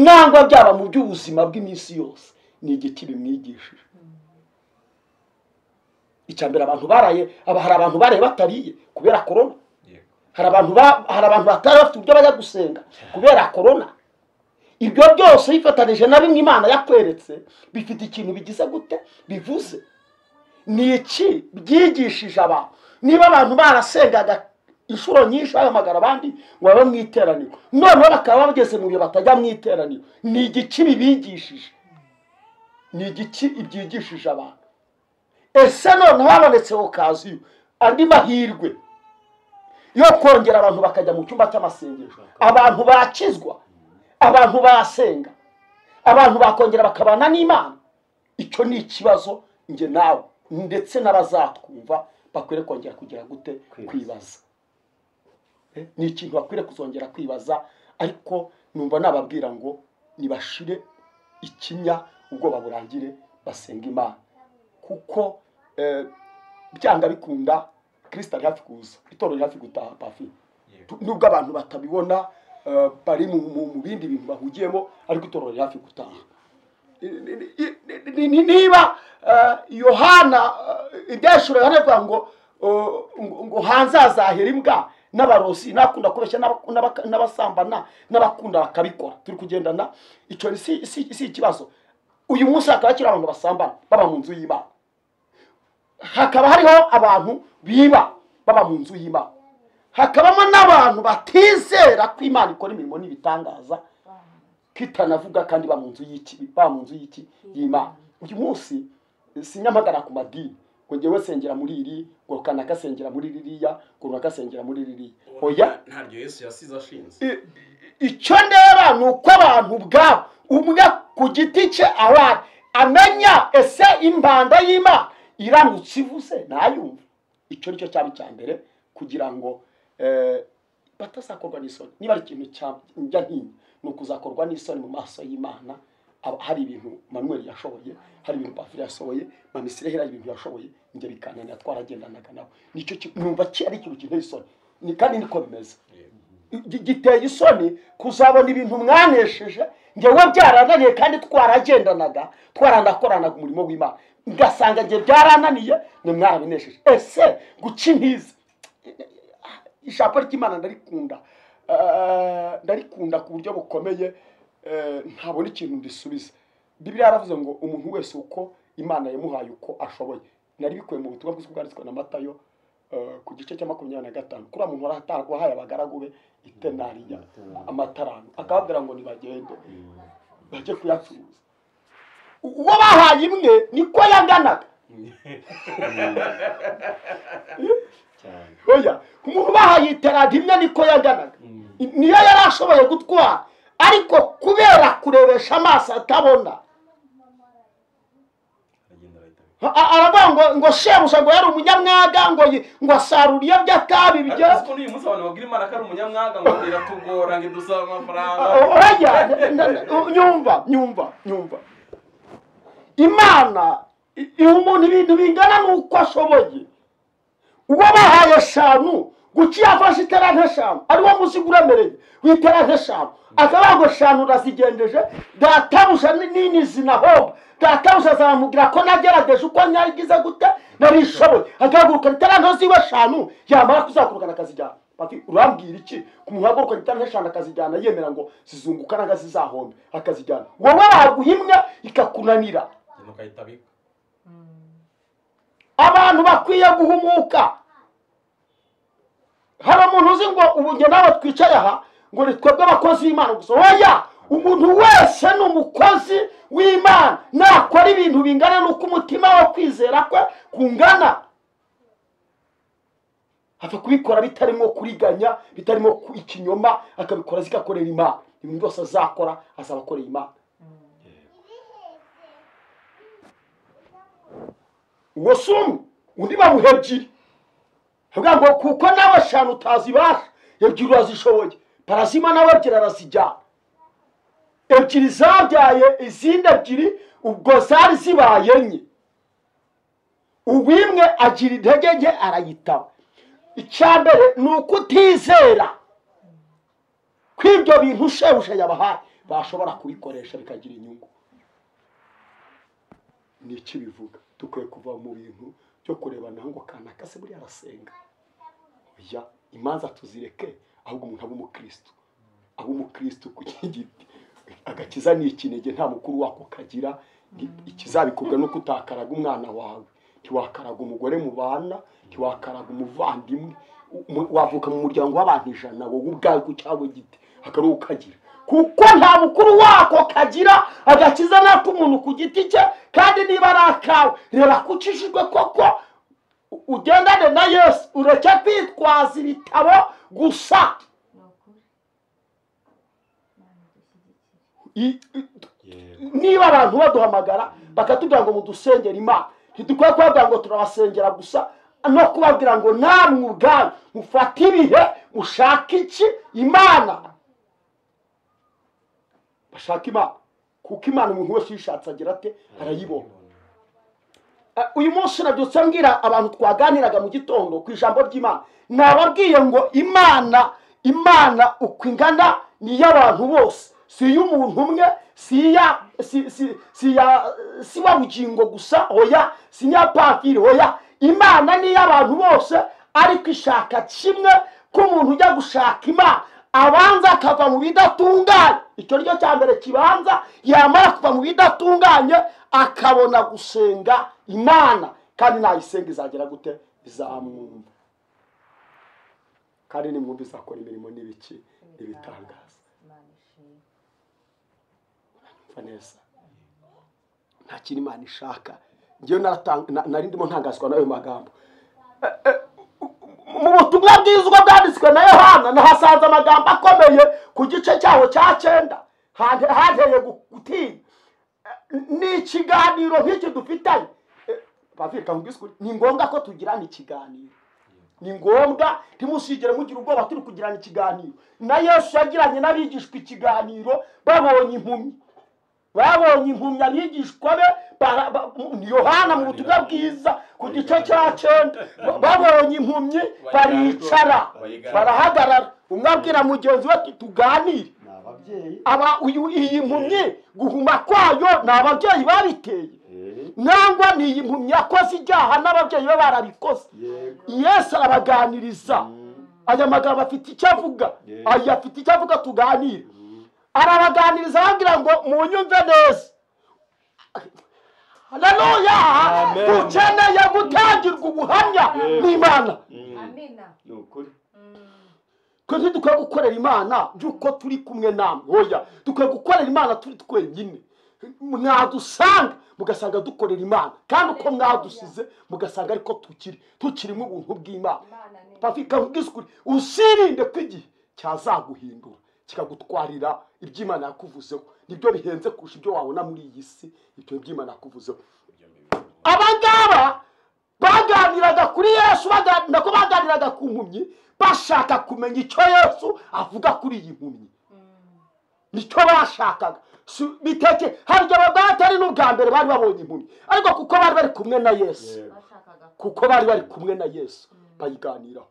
nangwa byaba mu by'ubuzima bw'iminsi yose ni igiki bimwigishije icya mbere abantu baraye aba- hari abantu baraye batariye kubera korona yego hari abantu ba- hari abantu batari bafite uburyo bajya gusenga kubera korona ibyo byose bifatanije na bimwe imana yakweretse bifite ikintu bigize gute bivuze ni iki byigishije abantu niba abantu barasengaga inshuro nyinshi bahamagara abandi ngo babe mu iteraniro noneho bakaba bageze mu bihe batajya mu iteraniro ni igiki bibigishije ni igiki ibyigishije abantu ese noneho habonetse okaziyo andi mahirwe yo kongera abantu bakajya mu cyumba cy'amasengesho abantu bakizwa abantu basenga abantu bakongera bakabana n'imana icyo ni ikibazo njye nawe ndetse n'abazatwumva bakwiriye kongera kugira gute Kwibaza. kwibaza Eh, ni ikintu bakwiriye kuzongera kwibaza ariko numva nababwira ngo nibashire ikinya ubwoba burangire basenga imana kuko eh, byanga bikunda kirisita ari hafi kuza itorero riri hafi gutaha pafi yego Tu- nubwo abantu batabibona eh, bari mu- mu mu bindi bintu bahugiyemo ariko itorero riri hafi gutaha Ni- ni- ni- ni- ni- niba eh, yohana eh, ibyashura yohana avuga ngo eh, ngo- ngo hanze hazahera imbwa n'abarozi n'abakunda kubeshya n'abak- n'abak- n'abasambana n'abakunda bakabikora turi kugendana icyo ni- si si- si ikibazo uyu munsi hakaba hakiri abantu basambana baba mu nzu y'imana hakaba hariho abantu biba baba mu nzu y'imana hakabamo n'abantu batizera ko imana ikora imirimo n'ibitangaza kitanavuga kandi ba mu nzu y'iki ba mu nzu y'iki y'imana uyu munsi sinyamagara ku madini ngo njyewe sengera muri iri ngo kanaka sengera muri ririya ngo runaka sengera muri ririya oya ntabyo yesu yasize ashinze I- icyo ndeba ni uko abantu ubwabo umwe ku giti cye abana amenya ese imbanda y'imana iramutse ivuze ntayumve icyo ni cyo cyaba icya mbere kugira ngo eh, batazakorwa n'isoni niba ari ikintu cyajya ntinya ni ukuzakorwa n'isoni mu maso y'imana Aba- hari ibintu manuel yashoboye hari ibintu bafire yasohoye mamisire hari ibintu yashoboye njye bikananira twaragendanaga nawe nicyo ki- numva ki- ari ikintu kinteye isoni Ni- kandi niko bimeze gi- giteye isoni kuzabona ibintu mwanesheje ngewe byarananiye kandi twaragendanaga twaranakoranaga umurimo w'imana ngasanga nge byarananiye ni mwarabinesheje ese guca intizi ijambo ry'imana ndarikunda Eh, ndarikunda ku buryo bukomeye eh, ntabona ikintu risubiza bibiliya yaravuze ngo umuntu wese uko imana yamuhaye uko ashoboye nari bikuye mu butumwa bwiza bwanditswe na matayo eh, ku gice cya makumyabiri na gatanu kuri uwo muntu wari ata- wahaye abagaragu be itenariya amatarano akababwira ngo nibagende bajye kuyacuruza uwo bahaye imwe niko yanganaga cyane oya umuntu bahaye iterano imwe niko yanganaga niyo yari ashoboye gutwara ariko kubera kurebesha amaso atabona aragenda arahita a- a- aravuga ngo ngo shebuja ngo yari umunyamwaga ngo yi- ngo asarura iyo byatabibye ariko ko n'uyu munsi abantu babwira imana ko ari umunyamwaga ngo biratugora ngo idusaba amafaranga oya n- n- n- nyumva nyumva nyumva imana i- iha umuntu ibintu bingana n'uko ashoboye uwo bahaye eshanu guca iyo afashe itara nk'eshanu ariwo muziga uremereye w'itara nk'eshanu akavuga ngo eshanu urazigendeje databuja ni- nini zinahomba databuja azamubwira ko nagerageje uko nyagize gute narishoboye akagurukana itara nto ziwe eshanu yamara kuzagurukana akazijyana Bati, urambwira iki kumuhagurukana itara nk'eshanu akazijyana yemera ngo zizunguka nanga zizahombe akazijyana wowe waguha imwe ikakunanira ikintu ukahita abika abantu bakwiye guhumuka hari umuntu uzi ngo ubu njye nawe twicaye aha ngo ni twebwe abakozi b'imana gusa oya umuntu wese ni umukozi w'imana nakora ibintu bingana n'uko umutima wo kwizera kwe kungana apfa kubikora bitarimo kuriganya bitarimo ku- ikinyoma akabikora zigakorera imana ibintu byose azakora azaba akoreye imana uwo si umwe undi bamuha ebyiri avuga ngo kuko nawe eshanu utazibasha ebyiri urazishoboye parazima nawe ebyiri arazijyana ebyiri zabyaye izindi ebyiri ubwo zari zibaye enye uwimwe agira intege nke arayitaba icya mbere ni ukutizera kw'ibyo bintu shebuja yabahaye bashobora kubikoresha bikagira inyungu ni iki bivuga dukwiye kuva mu bintu byo kurebana ngo kanaka se buriya arasenga oya imanza tuzireke ahubwo umuntu abe umukristo abe umukristo ku giti agakiza ni ikinege nta mukuru wako kagira Ni- ikizabikorwa no kutakaraga umwana wawe ntiwakaraga umugore mubana ntiwakaraga umuvandimwe Umu- wavuka mu muryango w'abantu ijana wowe ubwawe ku cyawe giti akaruhu kagira kuko nta mukuru wako kagira agakiza n'ak'umuntu ku giti cye kandi niba ari akawe reba ko ucishijwe koko u- ugendane na yesu ureke kwitwaza ibitabo gusa ni ukuri I- imana idushyigikire i- yego niba abantu baduhamagara bakatubwira ngo mudusengere imana ntidukwiye kubabwira ngo turabasengera gusa no kubabwira ngo namwe ubwanyu mufate ibihe mushake iki imana bashaka imana kuko imana umuntu wese uyishatse agira ate arayibona Eh, uyu munsi nabyutse mbwira abantu twaganiraga mu gitondo ku ijambo ry'imana nababwiye ngo imana imana uko ingana ni iy'abantu bose si iy'umuntu umwe si iya si si si iya si wa bugingo gusa oya si iya patiri oya imana ni iy'abantu bose ariko ishaka kimwe ko umuntu ujya gushaka imana abanza akava mu bidatunganye icyo ni cyo cya mbere kibanza yamara kuva mu bidatunganye akabona gusenga imana kandi nayisenga izagera gute izamwumva kandi nimwumva izakora imirimo n'ibiki n'ibitangaza imana ishimwe umva neza nta kintu imana ishaka ngewe naratanga- na- nari ndimo ntangazwa n'ayo magambo Eh, eh, mu butumwa bwiza ubwo bwanditswe na yohana nahasanze amagambo akomeye ku gice cyaho cya cyenda hante- hanteye gu- gutinya Eh, ni ikiganiro nk'iki dufitanye Eh, Baviri, reka nkubwise ukuri, ni ngombwa ko tugirana ikiganiro ni ngombwa ntimusigere mugira ubwoba turi kugirana ikiganiro na yesu yagiranye n'abigishwa ikiganiro babonye impumyi babonye impumyi abigishwa be bara- ba- ni yohana mu butumwa bwiza ku gice cya cyenda Ba- babonye impumyi baricara barahagarara umwe abwira mugenzi we ati tuganire ni ababyeyi aba uyu iyi mpumyi guhuma kwayo ni ababyeyi babiteye Eh, nangwa ni iyi mpumyi yakoze ibyaha n'ababyeyi be barabikoze yego yesu arabaganiriza aya magambo afite icyo avuga Yeah. aya afite icyo avuga tuganire arabaganiriza ababwira ngo munyumve neza haleluya Amen. ukeneye gutangirwa ubuhamya Yeah. n'imana amina ni ukuri twe ntidukwiye gukorera imana by'uko turi kumwe namwe oya dukwiye gukorera imana turi twenyine mwadusanga mugasanga dukorera imana kandi uko mwadusize mugasanga ariko tukiri tukirimo ubuntu bw'imana imana ni bafika ubwisukuri usirinde ko igihe cyazaguhindura kikagutwarira iby'imana yakuvuzeho nibyo bihenze kurusha ibyo wabona muri iyi si ibyo by'imana yakuvuzeho abangaba baganiraga kuri yesu baganira ko baganiraga ku mpumyi bashaka kumenya icyo yesu avuga kuri iyi mpumyi nicyo bashakaga Si- biteke hari igihe bwatari n'ubwa mbere bari babonye impumyi ariko kuko bari bari kumwe na yesu yego bashakaga ko kuko bari bari kumwe na yesu bayiganiraho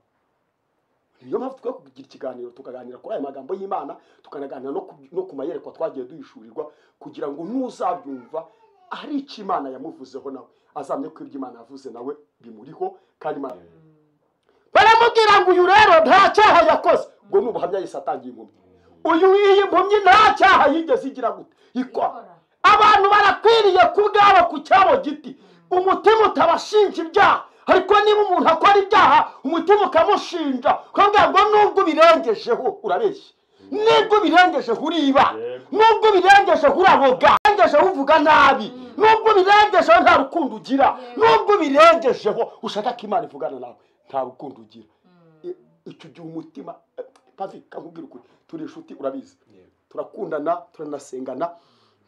niyo mpamvu twe kugira ikiganiro tukaganira kuri aya magambo y'imana tukanaganira no ku- no ku mayerekwa twagiye duhishurirwa kugira ngo n'uzabyumva hari icyo imana yamuvuzeho nawe azamye ko ibyo imana yavuze nawe bimuriho kandi imana baramubwira ngo uyu rero nta cyaha yakoze ngo ni ubuhamya yise atangiye impumyi uyu iyi mpumyi nta cyaha yigeze igira gute ikora ikora abantu barakwiriye kubwabo ku cyabo giti umutima utabashinja ibyaha ariko niba umuntu akora ibyaha umutima ukamushinja ukavuga ngo nubwo ubirengejeho urabeshya nubwo ubirengejeho uriba Yego. nubwo ubirengejeho uraboga ubirengejeho uvuga nabi nubwo ubirengejeho nta rukundo ugira nubwo ubirengejeho ushaka ko imana ivugana nawe nta rukundo ugira I- icyo gihe umutima pavi kakubwira ukuri turi inshuti urabizi turakundana turanasengana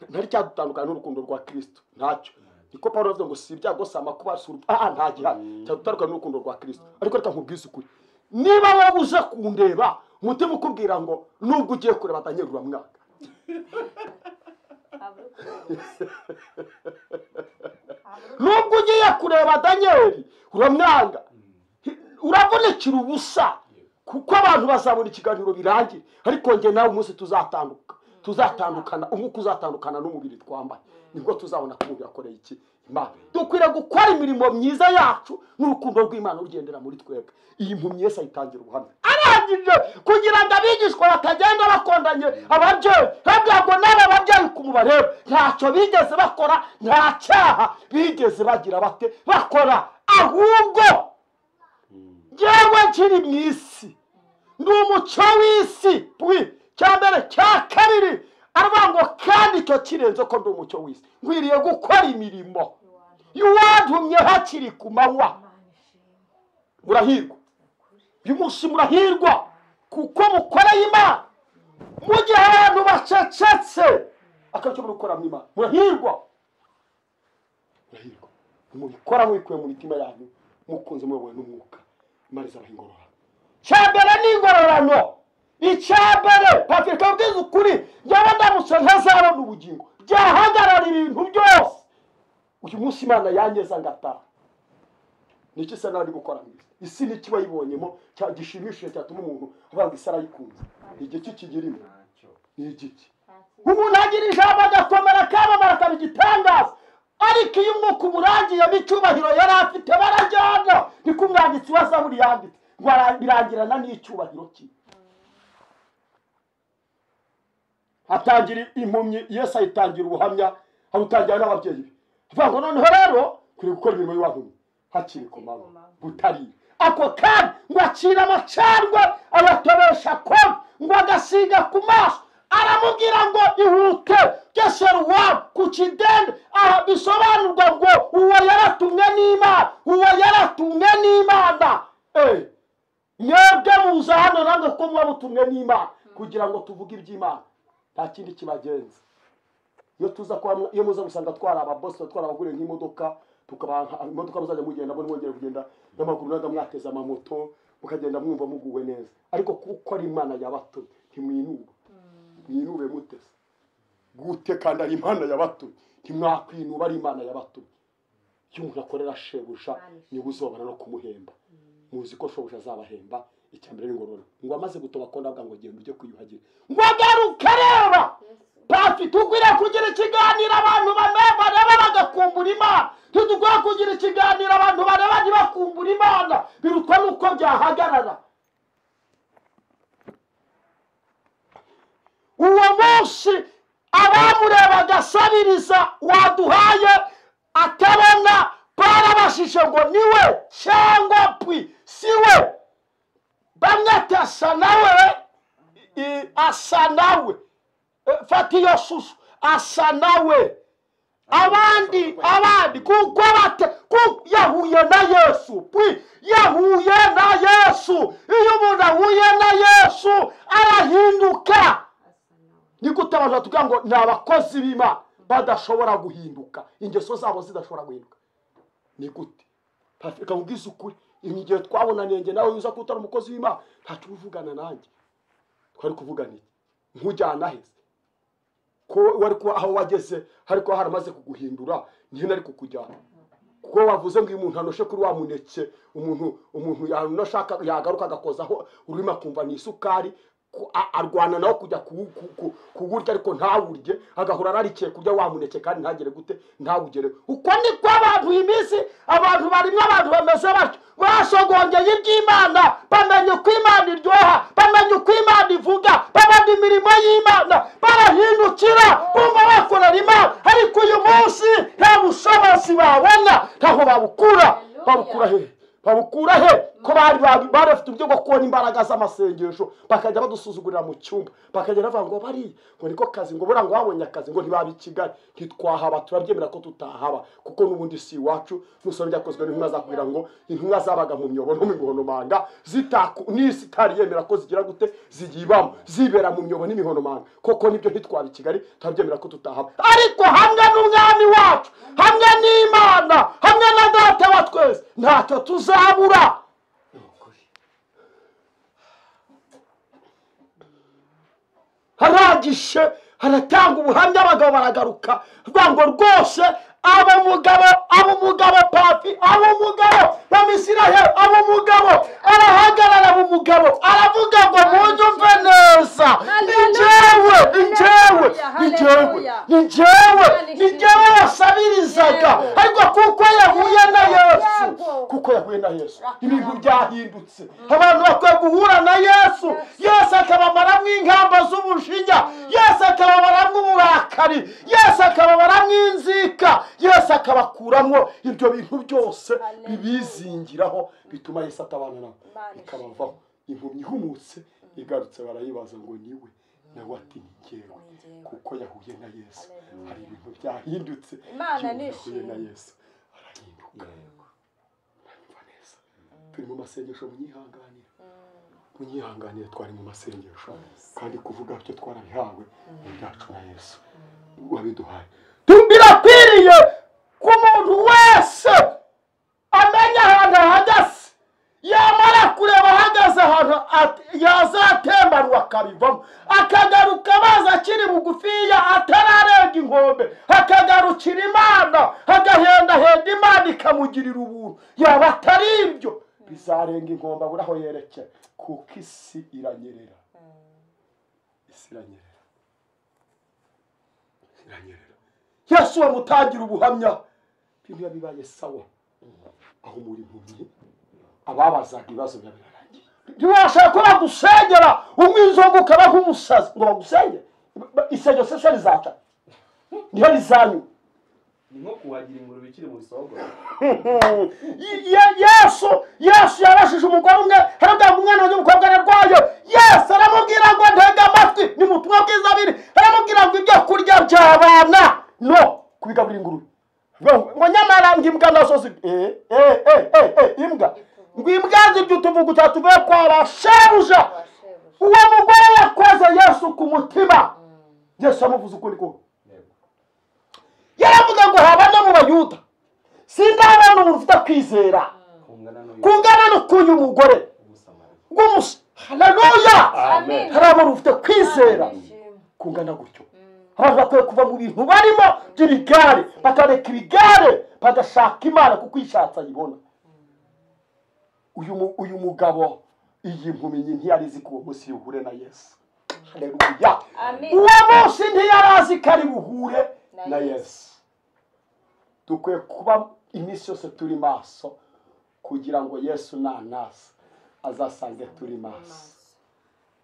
ntari cyadutandukana n'urukundo rwa kirisito ntacyo niko paul yavuze ngo si ibyago si amakuba si urupfu aha nta gihari cyadutandukana n'urukundo rwa kirisito ariko reka nkubwize ukuri niba wowe uza kundeba umutima ukubwira ngo nubwo ugiye kure batangirura mwaka habura ukuboza nubwo ugiye kureba daniyeli uramwanga uravunikira ubusa kuko abantu bazabona ikiganiro birangira ariko njye nawe umunsi tuzatanduka tuzatandukana umwuka uzatandukana n'umubiri twambaye nibwo tuzabona ko umuntu yakoreye iki imana dukwiriye gukora imirimo myiza yacu n'urukundo rw'imana rugendera muri twebwe iyi mpumyi yese ayitangira ubuhamya arangije kugira ngo abigishwa batagenda bakondanye ababyeyi babwira ngo n'aba babyeyi ku mubareba ntacyo bigeze bakora nta cyaha bigeze bagira bate bakora ahubwo yewe nkiri mu isi ni umuco w'isi pwi cya mbere cya kabiri aravuga ngo kandi icyo kirenze ko ndi umucyo w'isi nkwiriye gukora imirimo y'uwantumye hakiri ku manywa imana ishimwe murahirwa uyu munsi murahirwa kuko mukoreye imana mu gihe abantu bacecetse akabyo murikora mu imana murahirwa murahirwa mubikora mubikuye mu mitima yanyu mukunze muyobowe n'umwuka imana izabaha ingororano cyambere ni ingororano icyambere pafika ubwiza ukuri njyewe ndamutse ntazabona ubugingo byahagarara ibintu byose uyu munsi imana yangeza ngataha niki isa naho ari gukora mwiza isi niki wayibonyemo cya gishimishije cyatuma umuntu avuga ngo isi arayikunze igiki kigirimo ni igiki umuntu agira ijambo agakomera akamamara akaba igitangaza ariko iyo umwuka umurangiyemo icyubahiro yari afite barajyana niko umwanditsi wa zaburi yanditse ngo ara- birangirana n'icyubahiro cye atangira impumyi yesu ayitangira ubuhamya awutangira n'ababyeyi be avuga ngo noneho rero kuri gukora imirimo y'uwahuye hakiri ku manywa butarira ako kandi ngo acira amacandwe abatobesha koga ngo agasiga ku maso aramubwira ngo ihute geseruwa ku kidende aha bisobanurwa ngo uwo yaratumwe n'imana uwo yaratumwe n'imana Eh, mwebwe muza hano nange kuko muba mutumwe n'imana kugira ngo tuvuge iby'imana nta kindi kibagenza iyo tuza kuba mwa- iyo muza gusanga twari ababosi twari abaguriye nk'imodoka tukabaha imodoka muzajya mugenda mbona mwongera kugenda n'amaguru naga mwateze amamoto mukagenda mwumva muguwe neza ariko kuko ari imana yabatumye ntimwinuba mwinube muteze gute kandi ari imana yabatumye ntimwakwinuba ari imana yabatumye iyo umuntu akorera shebuja niwe uzobana no kumuhemba muzi ko shobuja azabahemba icya mbere ni ngororero ngo amaze gutoba ko ndavuga ngo genda ujye kwiyuhagira ngo agaruke reba Pasi tukwiriye kugira ikiganiro abantu bamwe bareba bagakumbura imana ntidukwiye kugira ikiganiro abantu bareba ntibakumbura imana birutwa n'uko byahagarara uwo munsi abamurebaga asabiriza waduhaye atabona barabashije ngo niwe cyangwa pwi siwe bamwe ati asa nawe i- asa nawe Eh, fata iyo shusho asa nawe abandi abandi kuko bate ku- yahuye na yesu pwi yahuye na yesu iyo umuntu ahuye na yesu arahinduka ni gute abantu batubwira ngo ni abakozi b'imana badashobora guhinduka ingeso zabo zidashobora guhinduka ni gute reka nkubwize ukuri igihe twabonaniye njye nawe uza kutari umukozi w'imana ntacyo uba uvugana nanjye twari kuvugana iki nkujyana heza ko wari kuba aho wageze hari kuba haramaze kuguhindura niyo nari kukujyana kuko wavuze ngo iyo umuntu anoshe kuri wa muneke umuntu umuntu yanashaka yagaruka agakozaho ururimi akumva ni isukari ku- a- arwana nawo kujya kuwu- ku- ku- kuwurya ariko ntawurye agahora ararikiye kurya wa muneke kandi ntagere gute ntawugereho uko niko abantu iyi minsi abantu barimo abantu bameze batyo basogongeye iby'imana bamenye uko imana iryoha bamenye uko imana ivuga babona imirimo y'imana barahindukira bumva bakorera imana ariko uyu munsi nta bushobozi babona ntaho babukura babukura hehe babukura he ko bari bari bari bafite uburyo bwo kubona imbaraga z'amasengesho bakajya badusuzugurira mu cyumba bakajya bavuga ngo bariya ngo niko kazi ngo buriya ngo babonye akazi ngo ntibaba i kigali ntitwahaba turabyemera ko tutahaba kuko n'ubundi si iwacu musore byakozwe n'intumwa zakubwira ngo intumwa zabaga mu myobo no mu mihonomanga zitaku n'isi itari yemera ko zigira gute ziyibamo zibera mu myobo n'imihonomanga koko nibyo ntitwaba i kigali turabyemera ko tutahaba ariko hamwe n'umwami wacu hamwe n'imana hamwe na data wa twese ntacyo tuzabura haragishe haratanga ubuhamya abagabo baragaruka bavuga ngo rwose aba mugabo aba umugabo papi aba umugabo bamisiraheli aba umugabo arahagarara aba umugabo aravuga ngo munyumve neza ni njyewe ni njyewe ni njyewe ni njyewe ni njyewe wasabirizaga ariko kuko yahuye na yesu kuko yahuye na yesu ibintu byahindutse abantu bakwiye guhura na yesu yesu akabamaramo inkamba z'ubujinya yesu akabamaramo uburakari yesu akabamaramo inzika yesu akabakuramo ibyo bintu byose bibizingiraho bituma yesu atabana nabo bikabavaho impumyi ihumutse igarutse barayibaza ngo niwe nawe ati ni njyewe kuko yahuye na yesu hari ibintu byahindutse Imana iyo umuntu yahuye nishimye. na yesu arahinduka urumva neza turi mu masengesho munyihanganire munyihanganire twari mu masengesho kandi kuvuga byo twarabihawe ni ibyacu na yesu wabiduhaye birakwiriye ko umuntu wese amenya ahantu ahagaze yamara kureba ahagaze ahantu at- yazatembanwa akabivamo akagaruka amazi akiri bugufiya atararenga inkombe akagarukira imana agahendahenda imana ikamugirira ubuntu yaba atari ibyo bizarenga inkombe abura aho yerekera kuko isi iranyerera isi iranyerera isi iranyerera yesu bamutangira ubuhamya ibintu bibaye sawa aho muri impumyi ababazaga ibibazo biba birarangiye ntiwashaka ko bagusengera umwizungu ukaba nk'umusazi ngo bagusengere isengesho se se rizaca niyo rizanywa ni nko kuhagira ingurube ikiri mu bisogoro Ye- Ye- yesu yesu yabashije umugore umwe harabwira ngo umwana wanjye w'umukobwa ararwaye yesu aramubwira aramubwira ngo ntega amatwi ni mu butumwa bw'inzabire aramubwira ngo ibyo kurya by'abana no kubigaburira ingurube ngo ngo nyamara ngo imbwa nazo zi eh eh eh eh eh, imbwa ngo imbwa zirya utuvuguta tuvuye kwa ba shebuja uwo mugore yakoze yesu ku mutima yesu yamuvuze ukuri kose yaravuga ngo haba no mu bayuda sindabona umuntu ufite kwizera kungana n'uyu kungana no kuyu mugore musamariya rw'umusa haleluya Amen. hari abantu bafite kwizera kungana gutyo abantu bakwiye kuva mu bintu barimo by'ibigare bakareka ibigare bagashaka imana kuko uyishatse ayibona uyu mu- uyu mugabo iyi nkumi nyi ntiyari izi ko uwo munsi yuhure na yesu haleluya Amen. uwo munsi ntiyari azi ko ari buhure Na na Yesu. yesu dukwiye kuba iminsi yose turi maso kugira ngo yesu nanasa azasange turi maso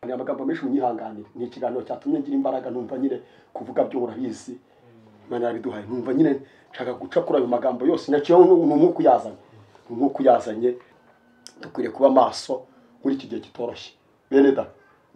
ni amagambo menshi munyihanganire ni ikiganiro cyatumye ngira imbaraga numva nyine kuvuga byo urabizi imana yarabiduhaye numva nyine nshaka guca kuri ayo magambo yose nacyo ni umwuka uyazanye ni umwuka uyazanye dukwiriye kuba maso muri iki gihe kitoroshye bene da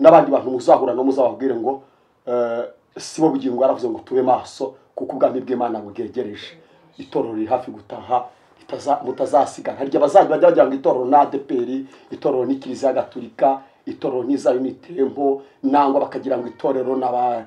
n'abandi bantu muzahura no muzababwire ngo eh, si bo bugingo yaravuze ngo tube maso kuko ubwami bw'imana bwegereje itorero riri hafi gutaha ritaza- mutazasigara hari igihe bazajya bajya bagira ngo itorero ni adeperi itorero ni kiliziya gatulika itorero ni zayo ni tembo nangwa bakagira ngo itorero n'aba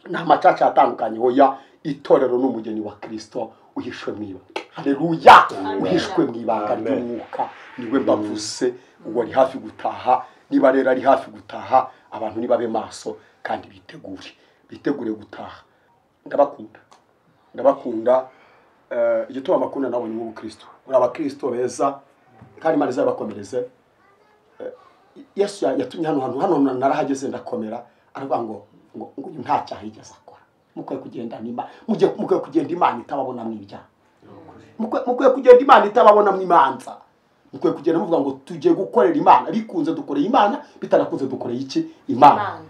ni amacaca atandukanye hoya itorero ni umugeni wa kirisito uhishwe mu ibanga haleluya uhishwe mu ibanga Amen. ry'umwuka niwe mbavuze uwo ari hafi gutaha niba rero ari hafi gutaha abantu nibabe maso kandi bitegure bitegure gutaha ndabakunda ndabakunda eh, igituma abakunda nabo ni ubukirisito muri abakirisito beza kandi imana izabakomereze yesu ya- yatumye hano hantu hano narahageze ndakomera aravuga ngo ngo ngo uyu nta cyaha yigeze akora mukwiye kugenda nima mujye mukwiye kugenda imana itababonamo ibyaha Mukwiye- mukwiye kugenda imana itababonamo imanza mukwiye kugenda muvuga ngo tugiye gukorera imana bikunze dukoreye imana bitanakunze dukoreye iki imana Imana.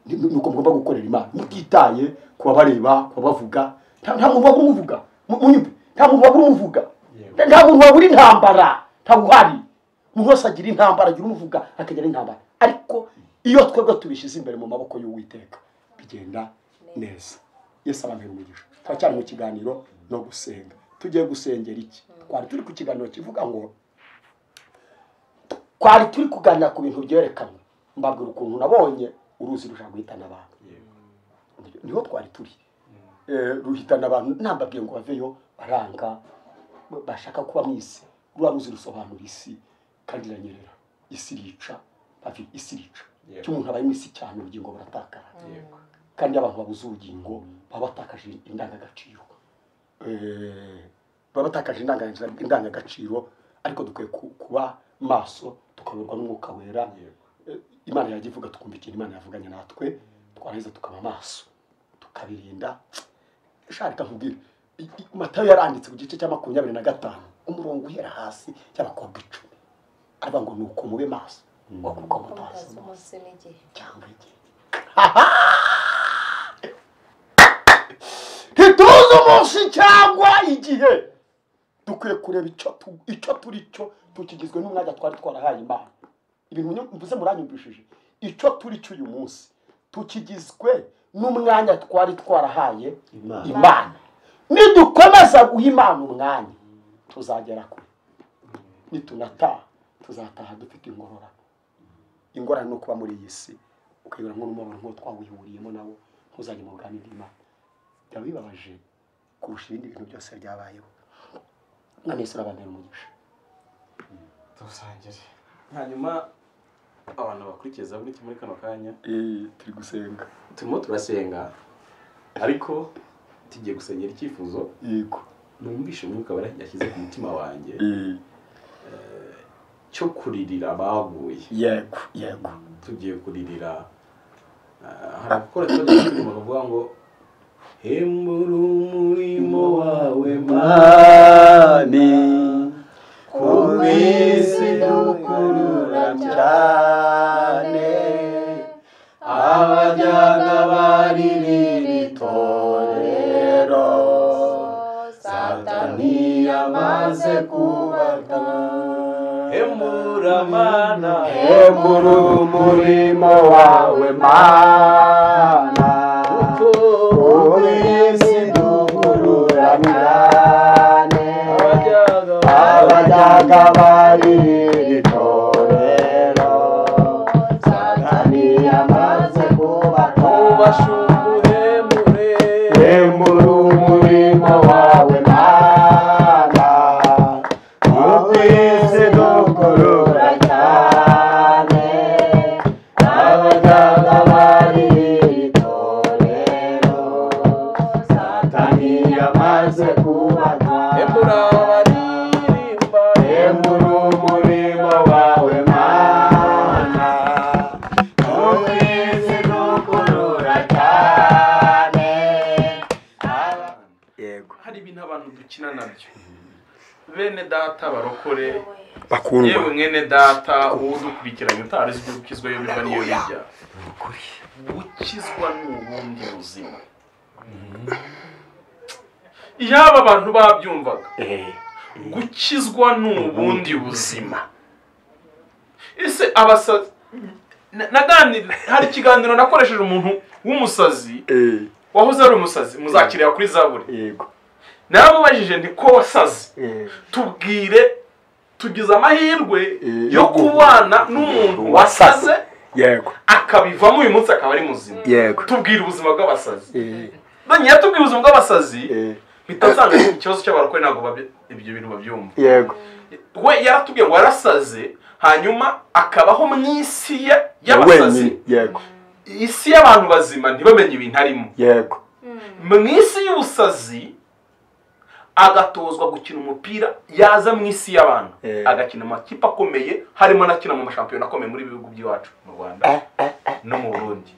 ni ni uko mugomba gukorera imana mutitaye kubabareba kubavuga nta nta muntu wabura umuvuga Mu- munyumve nta muntu wabura umuvuga Yego. nta muntu wabura intambara ntabwo uhari umuntu wese agira intambara agira umuvuga akagira intambara ariko iyo twebwe tubishyize imbere mu maboko y'uwiteka bigenda neza yesu abamera umugisha turacyari mu kiganiro no gusenga tugiye gusengera iki twari turi ku kiganiro kivuga ngo twari turi kuganira ku bintu byerekanwe mbabwira ukuntu nabonye uruzi rushaka guhitana abantu niho twari turi Eh, ruhitana abantu nambabwiye ngo baveyo baranga ba- bashaka kuba mu isi ruba ruzi rusobanura isi kandi iranyerera isi irica bafi isi irica Yego. icyo umuntu abaye mu isi cyane ubugingo buratakara yego kandi abantu babuze ubugingo baba batakaje indangagaciro Eh, baba batakaje indangaga- indangagaciro ariko dukwiye ku- kuba maso tukayoborwa n'umwuka wera yego Eh, imana yajya ivuga tukumva ikintu imana yavuganye natwe twarangiza tukaba amaso tukabirinda sha reka nkubwire I- i- matayo yaranditse ku gice cya makumyabiri na gatanu umurongo uhera hasi cy'abakobwa icumi aravuga ngo ni uko mube maso wakuka mutazi Mutazi amaso umunsi n'igihe. cyangwa igihe ntituzi umunsi cyangwa igihe dukwiye kureba icyo tu- icyo turi cyo tukigizwe n'umwanya twari twarahaye imana ibintu nyu- mvuze muranyumvishije icyo turi cyo uyu munsi tukigizwe n'umwanya twari twarahaye Imana. imana nidukomeza guha imana umwanya tuzagera kure nitunataha tuzataha dufite ingororano ingorane ni ukuba muri iyi si ukayibura nk'umubabaro nk'uwo twawihuriyemo nawo ntuzajye mu bwami bw'imana byaba bibabaje kurusha ibindi bintu byose byabayeho none yesu urabambera umugisha dusangire hanyuma abantu bakurikiza buri kimwe muri kano kanya turi gusenga turimo turasenga ariko tugiye gusengera icyifuzo yego numvishe umwuka wera yashyize ku mutima wanjye cyo kuririra abaguye yego yego tugiye kuririra ah, hari abakora tubagira inama bavuga ngo hembura umurimo wawe mani ku isi dukurura cyane abajyaga baririra itorero satani yamaze kubata hembura mana hemura umurimo wawe mana uri isi duhururanirane abajyaga bari iri torero satani yamaze kubashungure hemura umurimo wawe mana ukwezi dukurura cyane abaganga bari iri torero satani yamaze kubatwara hemura umurimo wawe mana ukwezi dukurura cyane yego hari ibintu abantu dukina nabyo bene data barokore bakundwa yewe mwene data uwo udukurikiranye utari uzi ibyo gukizwa yo biva niyo bijya gukizwa ni ubundi buzima yaba abantu babyumvaga gukizwa ni ubundi buzima ese abasazi na- naganira hari ikiganiro nakoresheje umuntu w'umusazi wahoze ari umusazi muzakirira kuri zaburi yego naramubajije nti ko wasaze tubwire tugize amahirwe yo kubana n'umuntu wasaze yego akabivamo uyu munsi akaba ari muzima yego tubwira ubuzima bw'abasazi ngewe tubwira ubuzima bw'abasazi bitasanga ikibazo cy'abarokore ntabwo babye- ibyo bintu babyumva yego we yaratubwiye ngo warasaze hanyuma akabaho mu isi ye- y'abasazi wenyine yego isi y'abantu bazima ntibamenye ibintu arimo yego mu isi y'ubusazi agatozwa gukina umupira yaza mu isi y'abantu Eh. agakina amakipe akomeye harimo n'akina mu mashampiyona akomeye muri ibihugu by'iwacu mu rwanda no mu burundi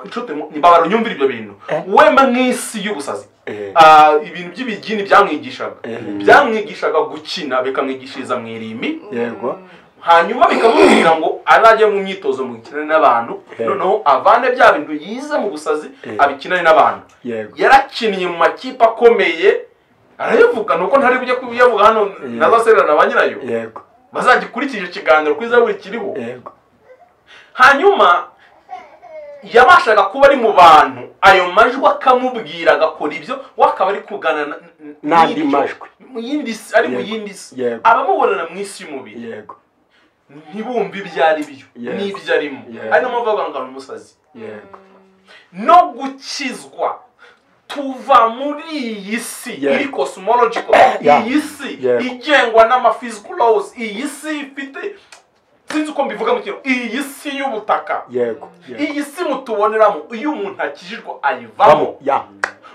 inshuti mbabara unyumvira ibyo bintu wema nk'isi y'ubusazi Eh. Ah, ibintu by'ibigini byamwigishaga Eh. byamwigishaga gukina bikamwigishiriza mu irimbi yego hanyuma bikamubwira ngo azajya mu myitozo mu gukina n'abantu Eh. noneho avane bya bintu yize mu busazi Eh. abikinane n'abantu yego yarakinnye mu makipe akomeye arayavuga nuko ntari bujye kuyavuga hano Eh. nazasererana ba nyirayo yego bazagikurikije ikiganiro kuri zaburi kiriho yego hanyuma yabashaga kuba ari mu bantu ayo majwi akamubwira agakora ibyo we akaba ari kugana na- n- N'andi n'ibyo. majwi. mu yindi si ari mu Yego. yindi si Yego. abamubonana mu isi y'umubiri yego ntibumve ibyo ari byo Yes. n'ibyo arimo Yes. ari mpamvu bavuga ngo ni umusazi yego no gukizwa tuva muri iyi si Yes. iri cosmological Yeah. iyi si Yes. igengwa n'amaphysical laws iyi si ifite sinzi uko mbivuga mu kintu iyi si y'ubutaka yego yego iyi si mutuboneramo iyo umuntu akijijwe ayivamo ya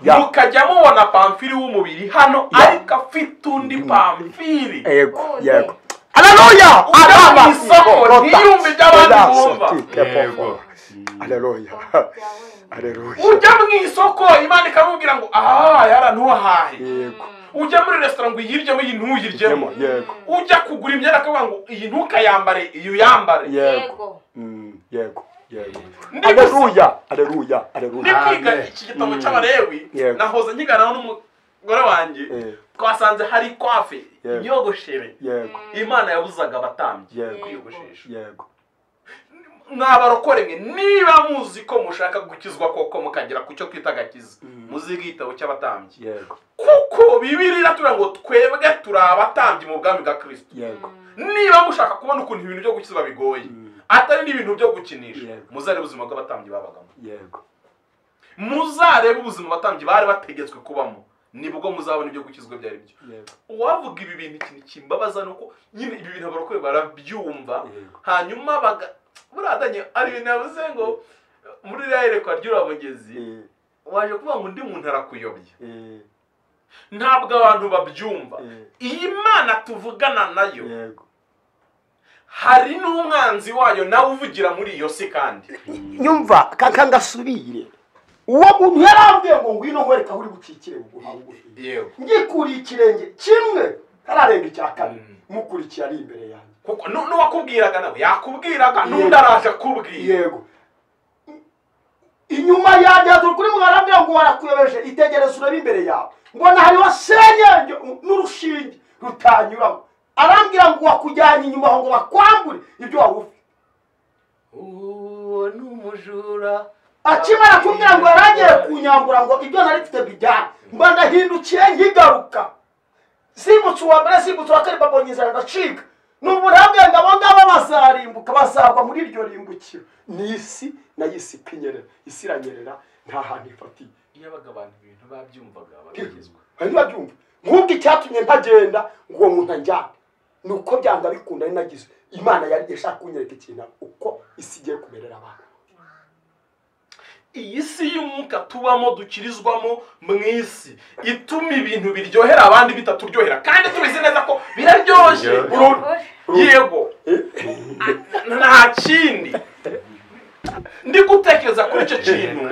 ya mukajya mubona pamfiri w'umubiri hano Yeah. ariko afite undi pamfiri yego yego haleluya ujya mu isoko ntiyumve ibyo abandi bumva yego haleluya haleluya ujya mu isoko imana ikamubwira ngo aha yara ntuhahe yego ujya muri resitora ngo iyiryemo iyi ntuyiryeho Yemo, yego ujya kugura imyenda akavuga ngo iyi ntukayambare iyi uyambare yego Yego. Mm, yego yego Ndi gusa- haleluya haleluya ndi haleluya kwiga iki gitabo cy'abarewi Yego. nahoze nkiganiraho n'umugore wanjye Eh, twasanze hari kwafe Yego. inyogoshere yego imana yabuzaga abatambyi Yego. kwiyogoshesha yego mwabarokore mwe niba muzi ko mushaka gukizwa koko mukagera ku cyo twita agakiza muziga igitabo cy'abatambyi yego kuko bibiri iratubwira ngo twebwe turi abatambyi mu bwami bwa kristo yego niba mushaka kubona ukuntu ibintu byo gukiza bigoye Mm, atari n'ibintu byo gukinisha Yego. muzarebe ubuzima bw'abatambyi babagamo yego muzarebe ubuzima abatambyi bari bategetswe kubamo nibwo muzabona ibyo gukizwa ibyo ari byo yego uwavuga ibi bintu ikintu kimbabaza ni uko nyine ibi bintu abarokore barabyumva yego hanyuma baga buradanye ari ibintu yavuze ngo muri ririya yerekwa ry'urabugezi Eh, waje kuvuga ngo undi muntu arakuyobya eh, ntabwo abantu babyumva eh, iyi mana tuvugana nayo yego hari n'umwanzi wayo nawe uvugira muri iyo si kandi nyumva kaka ngasubire uwo muntu yarambwiye ngo ngwino nkwereka aho uri bucikire buguha bugufi yewe ngikuriye ikirenge kimwe hararenga icya kane Mm. mukurikiye ari imbere yanjye kuko nu- n'uwakubwiraga nawe yakubwiraga n'undi araje akubwira yego inyuma yanjye hazura kuri muganga arambwira ngo warakuyobeje itegereze urebe imbere yawe mbona hariho senyenge n'urushinge rutanyuramo arambwira ngo wakujyanye inyuma aho ngo bakwambure ibyo waba ufite uwo ni umujura akimara kumbwira ngo yaragiye kunyambura ngo ibyo nari mfite bijyane mba ndahindukiye nkigaruka simbutse uwa mbere simbutse uwa kabiri babonye inzara ndacika ni uburabwe ngo abo ngabo bazarimbuka bazagwa muri iryo rimbukiro ni isi nayo isi ikinyerera isi iranyerera nta hantu ifatiye iyo abaga abantu ibintu babyumvaga bakagezwa hari ntibabyumva nk'ubwo icyatumye ntagenda ngo uwo muntu ajyane ni uko byanga bikunda ari nagize imana yari ishaka kunyereka ikintu uko isi igiye kumerera abantu iyi si y'umwuka tubamo dukirizwamo mu isi ituma ibintu biryohera abandi bitaturyohera kandi tubizi neza ko biraryoshye Biryoshye. burundu yego nta kindi ndi gutekereza kuri icyo kintu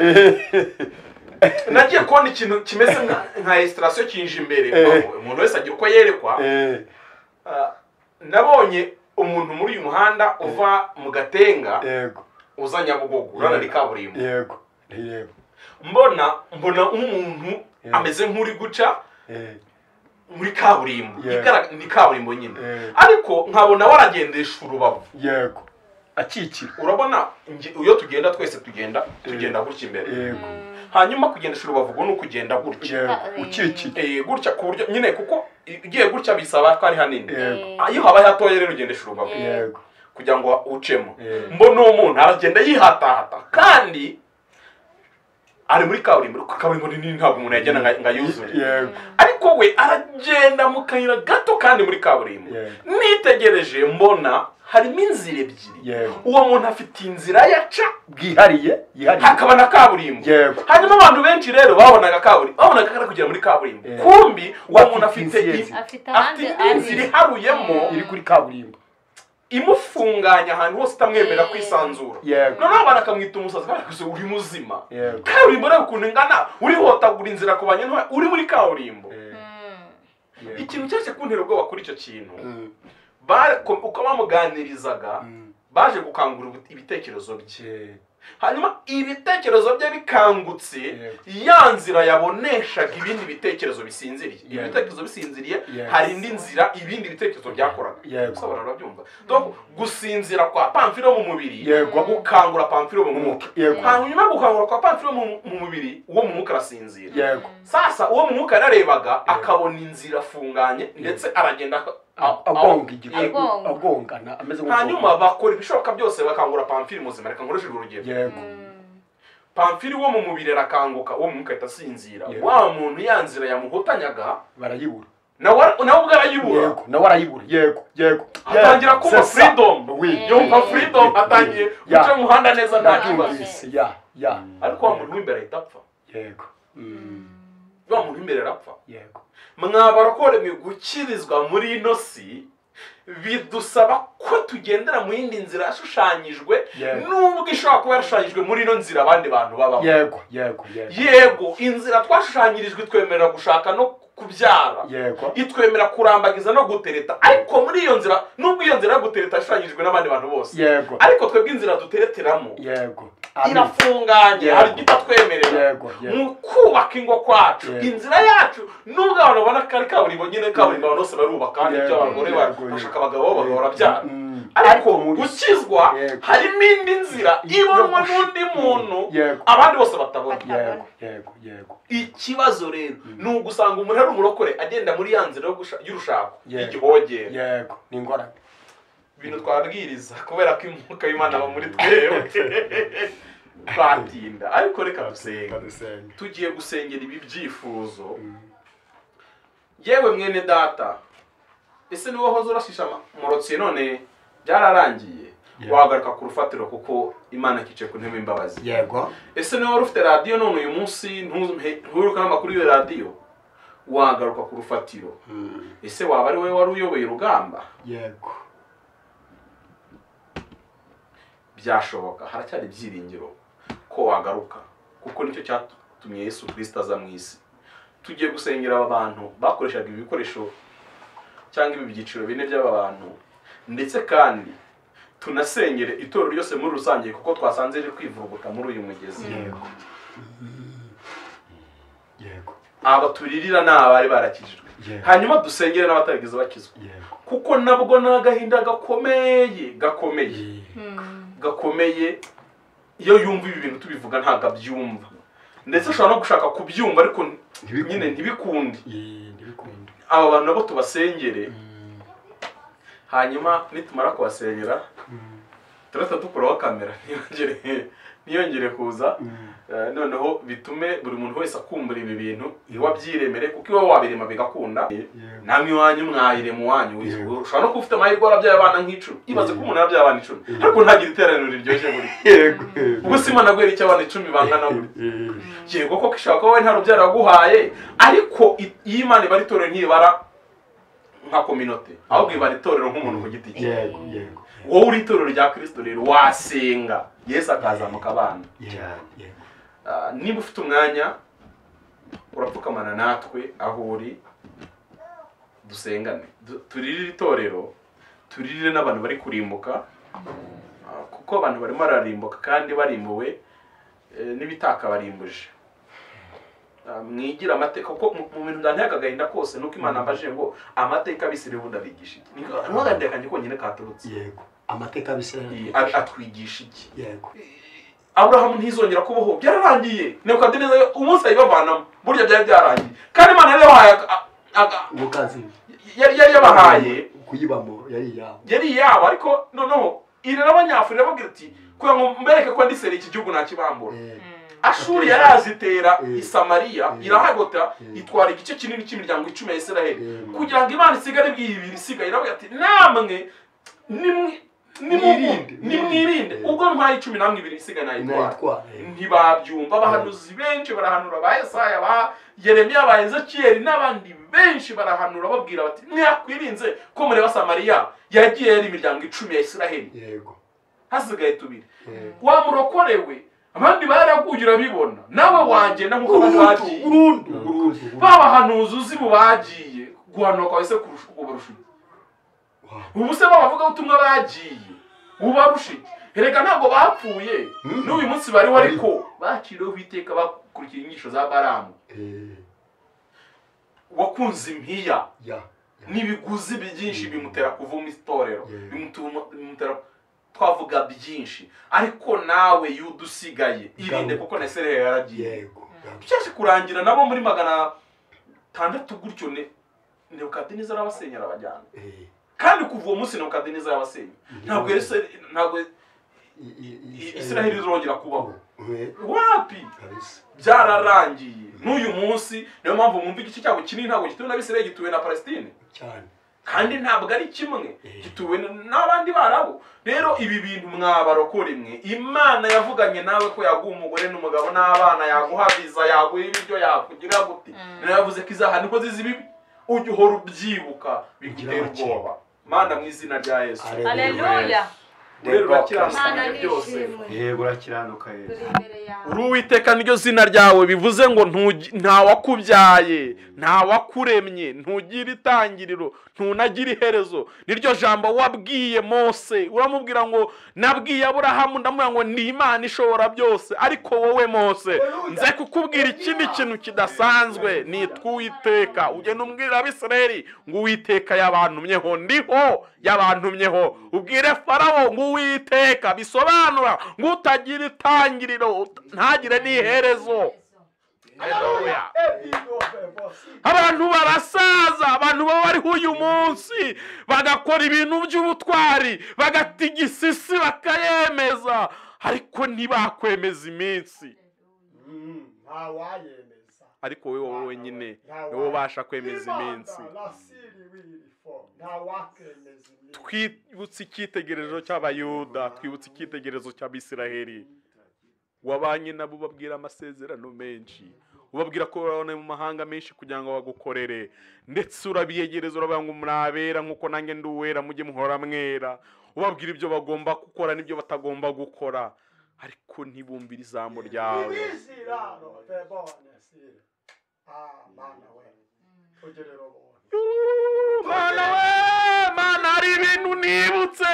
nagiye kubona ikintu kimeze nka- nka esitarasiyo kinje imbere umuntu wese agira uko yerekwa Eh, Ah, nabonye umuntu muri uyu muhanda uva mu gatenga yego uza nyabugogo urana ni kaburimbo yego ni yego mbona mbona umuntu Yeah. ameze nk'uri guca Eh, muri kaburimbo Yeah. Igaraga- ni kaburimbo nyine Yeah. ariko nkabona waragendesha urubavu yego akikira urabona nge- iyo tugenda twese tugenda tugenda gutya imbere yego hanyuma kugendesha urubavu ubwo ni ukugenda gutya yego ukikiye Eh, gutya ku buryo nyine kuko ugiye gutya bisaba ko ari hanini yego Ah, iyo habaye hatoya rero ugendesha urubavu yego kugira ngo ucemo Yeah. mbona uwo muntu aragenda yihatahata kandi ari muri kaburimbo ariko kaburimbo ni nini ntabwo umuntu yagenda ngo- ngo ayuzure yego ariko we aragenda mu kayira gato kandi muri kaburimbo Yeah. nitegereje mbona harimo inzira ebyiri yego uwo muntu afite inzira yaca bwihariye yihariye hakaba na kaburimbo yego hanyuma abantu benshi rero babonaga kaburimbo babonaga kari kugera muri kaburimbo Yeah. kumbi uwo Afite muntu afite inzira i- ebyiri. afite afite ahandi inzira iharuyemo Yeah. iri kuri kaburimbo imufunganya ahantu hose itamwemerera kwisanzura yego noneho abantu akamwita umusazi kubera ko uri muzima yego kaburimbo rero ukuntu ingana urihotagura inzira ku bantu uri muri kaburimbo Eh, yego. ikintu cyose kuntera ubwoba kuri icyo kintu Mm, Ba- ko- uko bamuganirizaga mm, baje gukangura ubu- ibitekerezo bye eh, hanyuma ibitekerezo bye bikangutse Yego. ya nzira yaboneshaga ibindi bitekerezo bisinziriye Yego. ibitekerezo bisinziriye Yes. hari indi nzira ibindi bitekerezo byakoraga Yego. gusobanura urabyumva donc gusinzira kwa pamfiro mu mubiri Yego. gukangura pamfiro mu mwuka Yego. hanyuma yo gukangura kwa pamfiro mu mu mubiri uwo mu mwuka arasinzira yego sasa uwo mu mwuka yararebaga akabona inzira afunganye ndetse aragenda a- agonga igihugu Agonga. agongana ameze hanyuma bakora ibishoboka byose bakangura pamfiri muzima reka nkoresheje urugero yego pamfiri wo mu mubiri arakanguka uwo mu mwuka ahita asinzira Yeah. wa muntu ya nzira yamuhotanyaga barayibura nawe nawe ubwo arayibura yego nawe arayibura yego yego atangira kumva freedom wi yumva freedom atangiye Yeah. guca mu muhanda neza nta kibazo nabyumvise ya ya ariko wa muntu w'imbere ahita apfa yego Mm, wa muntu w'imbere arapfa yego mwabarokorewe gukirizwa muri ino si bidusaba ko tugendera mu yindi nzira yashushanyijwe Yego. nubwo ishobora kuba yarashushanyijwe muri ino nzira abandi bantu babamo yego yego yego yego inzira twashushanyirijwe itwemerera gushaka no kubyara yego itwemera kurambagiza no gutereta ariko muri iyo nzira nubwo iyo nzira yo gutereta yashushanyijwe n'abandi bantu bose yego ariko twebwe inzira dutereteramo yego Amen. irafunganye Yego. hari ibyo itatwemerera yego yego mu kubaka ingo kwacu Yego. inzira yacu nubwo abantu babona ko ari kaburimbo nyine kaburimbo abantu bose barubaka kandi Yego, ibyo abagore yego, ba- yego. bashaka abagabo bagabo barabyara Mm, ariko muri- gukizwa Yego. harimo indi nzira ibonwa n'undi muntu Yego. abandi bose batabona yego yego yego ikibazo rero ni ugusanga umuntu ari umurokore agenda muri ya nzira yo gusha- y'urushako Yego. y'igihogere yego ni ingorane ibintu twabwiriza kubera ko imyuka y'imana aba muri twewe twatinda ariko reka dusenga dusenga tugiye gusengera ibi byifuzo yewe mwene data ese niwe wahoze urashisha amamorotsi none byararangiye Yeah. wagaruka ku rufatiro kuko imana ikicaye ku ntebe y'imbabazi yego ese niba wari ufite radiyo none uyu munsi ntuheruke n'amakuru y'iyo radiyo wagaruka ku rufatiro Mm, ese waba ari wowe wari uyoboye urugamba yego byashoboka haracyari ibyiringiro ko wagaruka kuko nicyo cyatumye yesu kirisita aza mu isi tugiye gusengera aba bantu bakoreshaga ibi bikoresho cyangwa ibi byiciro bine by'aba bantu ndetse kandi tunasengere itorero ryose muri rusange kuko twasanze riri kwivuruguta muri uyu mugezi yego yego aba turirira ni abari barakijijwe yego hanyuma dusengere n'abatarigeze bakizwa yego kuko nabwo ni agahinda gakomeye gakomeye gakomeye iyo yumva ibi bintu tubivuga ntabwo abyumva ndetse ushobora no gushaka kubyumva ariko Ntibikunde. nyine ntibikunde Yee, ndabikunda aba bantu nabo tubasengere hanyuma nitumara kubasengera turahita dukuraho kamera ntiyongere ntiyongere kuza Eh, noneho bitume buri muntu wese akumbura ibi bintu iwabyiremere kuko iwe wabirema bigakunda yego namwe iwanyu mwayirema uwanyu w'isuku Yego. ushobora no kuba ufite amahirwe warabyaye abana nk'icumi ibaze ko umuntu yarabyaye abana icumi Yego. ariko ntagire iteraniro riryoshye buri yego ubwo si imana guhera icyo abana icumi bangana buri yego yego koko ishobora kuba wowe nta rubyaro yaguhaye ariko i- iyo imana ibara itorero ntibara nka kominote ahubwo ibara itorero nk'umuntu ku giti cye yego yego wowe uri itorero rya kirisito rero wasenga yesu akazamuka abana yego yego Ah, niba ufite umwanya urapfukamana natwe aho uri dusengane Du- turirire itorero turirire n'abantu bari kurimbuka ah, kuko abantu barimo bararimbuka kandi barimbuwe eh, n'ibitakabarimbuje Ah, mwigire amateka kuko mu- mu bintu byanteka agahinda kose nuko imana yambajije ngo amateka abisirira ubundi abigisha iki Niko- niko agahinda kanjye konyine katurutse yego amateka y'abisirayeli Iyi, a- atwigisha iki yego aburahamu ntizongera kubaho byararangiye nebukadineza umunsi ayibavanamo burya byari byararangiye kandi imana yari yabahaye aga- aga- umukazi yari yari yabahaye kuyibamo yari iyabo yari iyabo ariko noneho irera abanyafurika irababwira ati kugira ngo mbereke ko ndisera iki gihugu ntakibambura Eh, ashuri yarazitera Mm. i samariya Mm. irahagota Mm. itwara igice kinini cy'imiryango icumi ya isiraheli Mm. kugira ngo imana isigare ibwira isigaye irababwira ati namwe nimwe- nimugumye, Mwirinde, nimwirinde mwirinde. ubwo ntwaye icumi namwe ibiri isigaye nayitwara inayitwara ntibabyumva abahanuzi benshi barahanura ba yesaya ba yeremiya ba ezekiyeli n'abandi benshi barahanura babwira bati mwakwirinze ko mureba samariya yagiye yari imiryango icumi ya isiraheli yego hasigaye tubiri yego wamurokorewe abandi baraguye urabibona nawe wagenda nk'uko bari bagiye urundi babahanuzi uzi mu bagiye guhanuka kwawe se kurusha uko barusha iki? ubu se babavugabutumwa bagiye ubarusha iki erega ntabwo bapfuye Mhm. n'uyu munsi bariho ariko baciriweho iteka bakurikira inyigisho za baramu Eh, wakunze impiya ya n'ibiguzi byinshi bimutera kuvuma itorero Yeah. bimutuma- bimutera twavuga byinshi ariko nawe yuda usigaye irinde Garuka. kuko na serehe yaragiye yego byashe kurangira nabo muri magana atandatu gutyo ne nebukadineza arabasenyera abajyana Eh, kandi kuva uwo munsi nebukadineza yabasenya ntabwo Yeruse- ntabwo i- i- i- isiraheli izongera kubaho Eh, wapi kabisa byararangiye n'uyu munsi niyo mpamvu mwumva igice cyabo kinini ntabwo gituwe na bisiraheli gituwe na palestine cyane kandi ntabwo ari kimwe Eh. gituwe n- n'abandi barabo rero ibi bintu mwabarokora imwe imana yavuganye nawe ko yaguha umugore n'umugabo n'abana yaguha viza yaguha ibiryo yakugira gute rero yavuze ko izaha niko zizi ibibi ujya uhora ubyibuka bigutera Ugira amakenga. ubwoba mana mu izina rya yesu Alleluia. Aleluya. rero urakiranuka Mana muri byose nishimwe. yego urakiranuka Turi yesu imbere yawe. uri uwiteka niryo zina ryawe bivuze ngo ntugi- ntawakubyaye ntawakuremye ntugire itangiriro ntunagire iherezo niryo jambo wabwiye mose uramubwira ngo nabwiye aburahamu ndamubwira ngo ni imana ishobora byose ariko wowe mose nze kukubwira ikindi kintu kidasanzwe nitwa uwiteka ugenda umbwira abisirayeli ngo uwiteka yabantumyeho ndiho yabantumyeho ubwire farawo ngo uwiteka bisobanura ngo utagira itangiriro ut- ntagire n'iherezo Haleluya. abantu barasaza abantu baba bariho uyu munsi bagakora ibintu by'ubutwari bagatigisa isi bakayemeza ariko ntibakwemeza iminsi ntawayemeza ariko wowe wenyine Ntawe. niwe ubasha kwemeza iminsi ntawakemeza iminsi twibutse icyitegererezo cy'abayuda twibutse icyitegererezo cy'abisiraheli wabanye nabo ubabwira amasezerano menshi ubabwira ko babona mu mahanga menshi kugira ngo bagukorere ndetse urabiyegereza urabaha ngo murabera nk'uko nanjye ndi uwera mujye muhora mwera ubabwira ibyo bagomba gukora n'ibyo batagomba gukora ariko ntibumvire ijambo ryawe ibizirano bebone sire ah mana we ugerera ubuntu mana we mana hari ibintu nibutse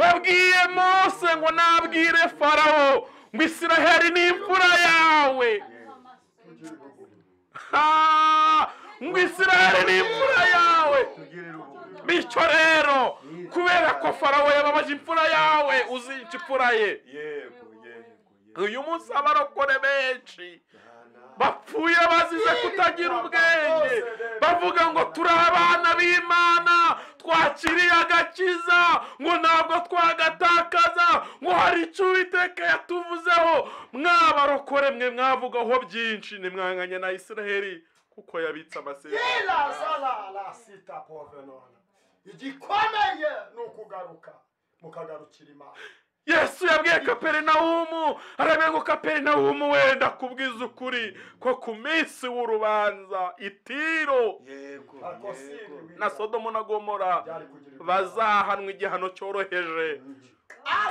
wabwiye mose ngo nabwire farawo ngo isiraheli ni imfura yawe ugira ubuntu Ah, ngo isiraheli ni imfura yawe tugirire ubuguru bityo rero kubera ko farawo yababaje imfura yawe uzica imfura ye yego yego yego uyu munsi abarokore benshi bapfuye bazize kutagira ubwenge bavuga ngo turi abana b'imana twakiriye agakiza ngo ntabwo twagatakaza ngo hari icyo uwiteka yatuvuzeho mwabarokore mwe mwavugaho byinshi nimwanganye na isiraheli kuko yabitse amasezerano irasararasita povenona igikomeye ni ukugaruka mukagarukira imana yesu yabwiye kaperinawumu arabwira ngo kaperinawumu wenda kubwiza ukuri ko ku minsi w'urubanza itiro yego ariko si yego ibi na sodomo na gomora byari kugira ibyo- bazahanwa igihano cyoroheje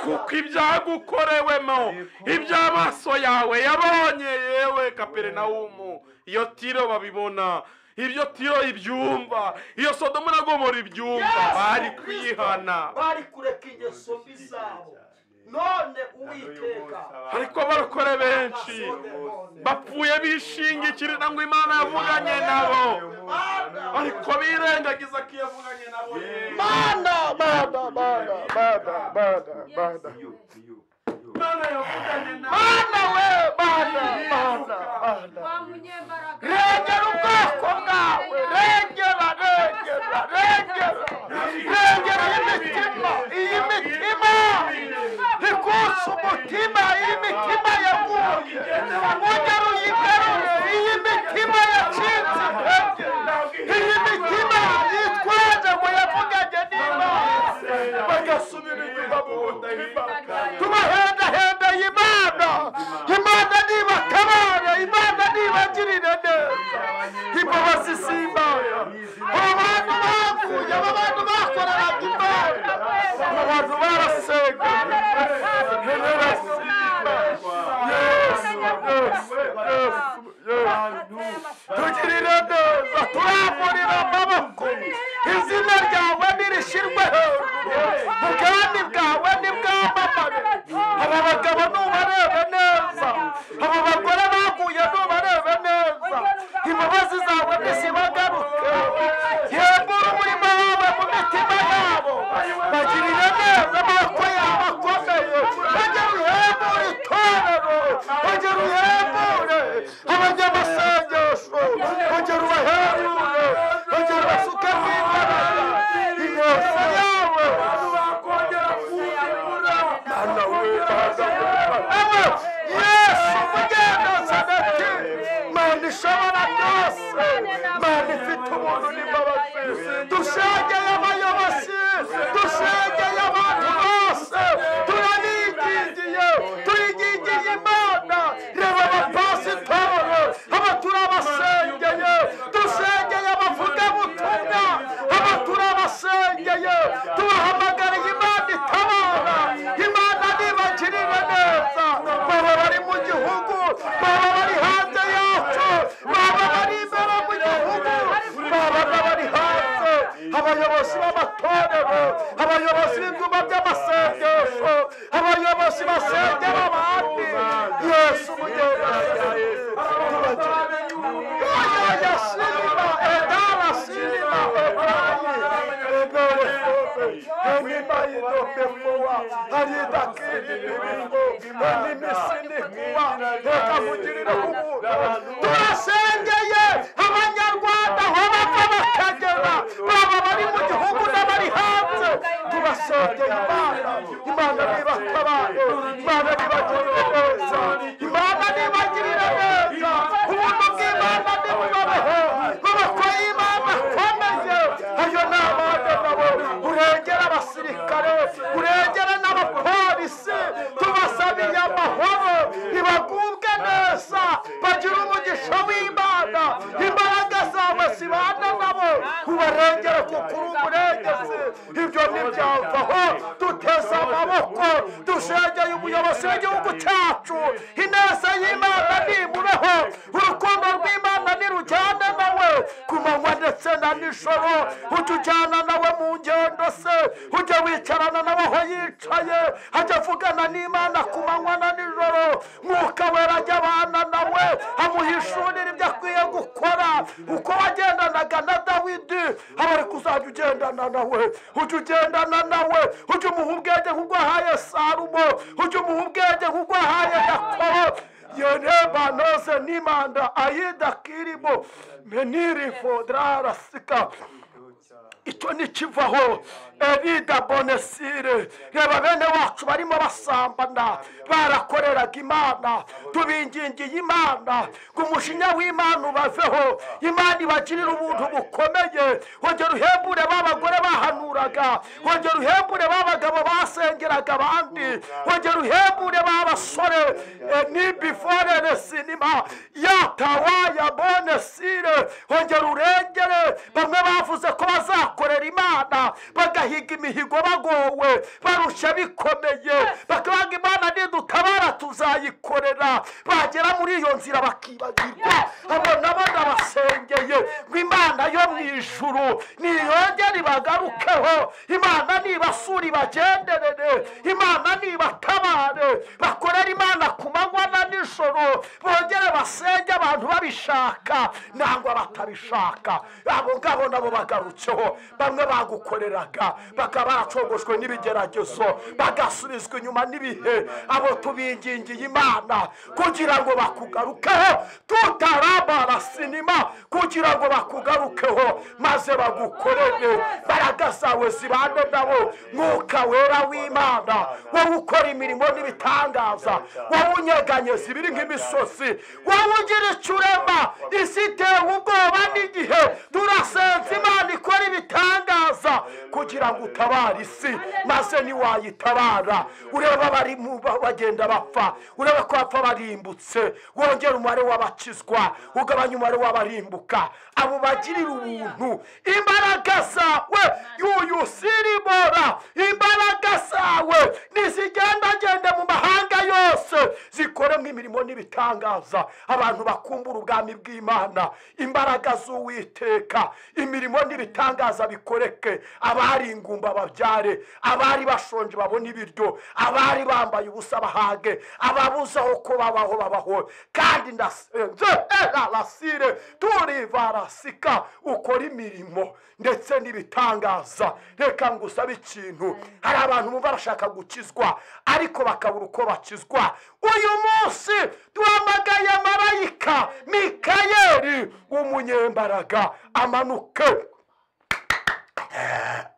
kuko ibyagukorewemo iby'amaso yawe yabonye yewe kaperinawumu iyo tiro babibona ibyo tiro ibyumva iyo sodomo na gomora ibyumva Yesu bari Kristo, kwihana bari kureka ingeso mbi zabo none uwiteka ariko barokore benshi bapfuye bishingikirira ngo imana yavuganye nabo ariko birengagiza ko yavuganye nabo yewe. mana mana mana mana mana mana iyo iyo iyo imana yavuganye nabo mana we mana mana mana Wa munyembaraga. regera ubwoko bwawe regera regera regera regera iyi mitima iyi mitima ikutse umutima iyi mitima yaguye ongera uyigarure iyi mitima yacitse intege iyi mitima yitwaje ngo yavuganye n'imana bagasubira inyuma mu budahemuka tubahedaheda imana imana nibatabare imana nibagirire neza imbabazi z'imana abo bantu baguye abo bantu bakoreraga imana abo bantu barasengaga Yesu, Yesu, Yesu, Yesu, Yesu. tugirire neza turamburira amaboko izina ryawe nirishirwe hejuru ubwami bwawe nibwamamare aba bagabo nubarebe neza aba bagore baguye nubarebe neza imbabazi zawe ntizibagaruke yegura umurimo wawe mu mitima yabo bagirire neza amaboko yabo akomeye bajya ruhembure itorero bajya ruhembure abanyamasengesho bajya rubahembure bajya rubasukemo imbaraga ingeso yawe Mana we, Mana we. Yesu mugenazareti mana ishobora byose mana ifite ubuntu n'imbabazi dushengeye abayobozi dushengeye abantu bose turabigingiye turigingiye imana reba abapasitoro aba turabasengeye dusengeye abavugabutumwa aba turabasengeye tubahamagariye imana itabara imana nibagirire neza baba bari mu gihugu baba bari hanze yacu baba bari imbere mu gihugu baba bari hanze abayobozi b'amatorero abayobozi b'ibyumba by'amasengesho abayobozi basengera abandi yesu mugenzi turasengeye abanyarwanda aho bava bakagera baba bari mu gihugu n'abari hanze tubasengeye imana imana nibatabare imana nibagirire neza imana nibagirire neza ubuntu bw'imana nibubabeho babako y'imana akomeye ayo ni abana nabo urengera abasirikare urengera n'abapolisi tubasabiye amahoro ntibagubwe neza bagira umugisha w'imana imbaraga zawe zibana nabo ubarengere kuko uri umurengezi ibyo ntibyavaho duteze amaboko dushengeye umuyobozi w'igihugu cyacu ineza y'imana nimureho urukundo rw'imana nirujyane nawe ku manywa ndetse na nijoro utujyana nawe mu ngendo se ujya wicarana nawe aho yicaye ajya avugana n'imana ku manywa na nijoro mwuka wera ajya abana nawe amuhishurira ibyo akwiye gukora uko wagendanaga na dawidi aba ari kuzajya ugendana nawe ujya ugendana nawe ujya umuha ubwenge nk'ubwo ahaye sarumo ujya umuha ubwenge nk'ubwo ahaye yakobo yoneba nose nimanda ayida kirimo meniri fodrarasika icyo ntikivaho erida bonesire reba bene wacu barimo basambana barakoreraga imana tubingingiye imana ngo umujinya w'imana ubaveho imana ibagirire ubuntu bukomeye wongera uhembure b'abagore bahanuraga wongera uhembure b'abagabo basengeraga abandi wongera uhembure b'abasore eh, ni biforere sinima yatawaya bonesire wongera urengere bamwe bavuze ko bazakorera imana bagahiga imihigo bagowe barushya bikomeye bakabaga imana nidutabara tuzayikorera bagera muri iyo nzira bakibagirwa abona banabasengeye ngo imana yo mu ijuru niyongere ibagarukeho imana nibasura ibagenderere imana nibatabare bakorere imana ku manywa na nijoro bongere basenge abantu babishaka nangwa batabishaka abo ngabo nabo bagarutseho bamwe bagukoreraga bakaba baracogoshwe n'ibigeragezo bagasubizwa inyuma n'ibihe abo tubingingiye imana kugira ngo bakugarukeho tutarabara sinima kugira ngo bakugarukeho maze bagukorere mbaraga zawe zibane nabo mwuka wera w'imana wowe ukora imirimo n'ibitangaza wowe unyeganyeza ibiri nk'imisozi wowe ugira icyo urema isi itewe ubwoba n'igihe turasenze imana ikora ibitangaza kugira ngo utabare isi maze ntiwayitabara ureba bari mu ba- bagenda bapfa ureba ko bapfa barimbutse wongera umubare w'abakizwa ugabanya umubare w'abarimbuka abo bagirira ubuntu imbaraga zawe yuyusirimora imbaraga zawe nizigendagende mu mahanga yose zikore nk'imirimo n'ibitangaza abantu bakumbura ubwami bw'imana imbaraga z'uwiteka imirimo n'ibitangaza bikoreke abari ingumba babyare abari bashonje babone ibiryo abari bambaye ubusa bahage ababuze aho ko babaho babaho kandi ndasenze erarasire turivarasika ukora imirimo ndetse n'ibitangaza reka ngusabe ikintu hari abantu bumva bashaka gukizwa ariko bakabura uko bakizwa uyu munsi duhamagaye marayika mikayeli w'umunyembaraga amanuke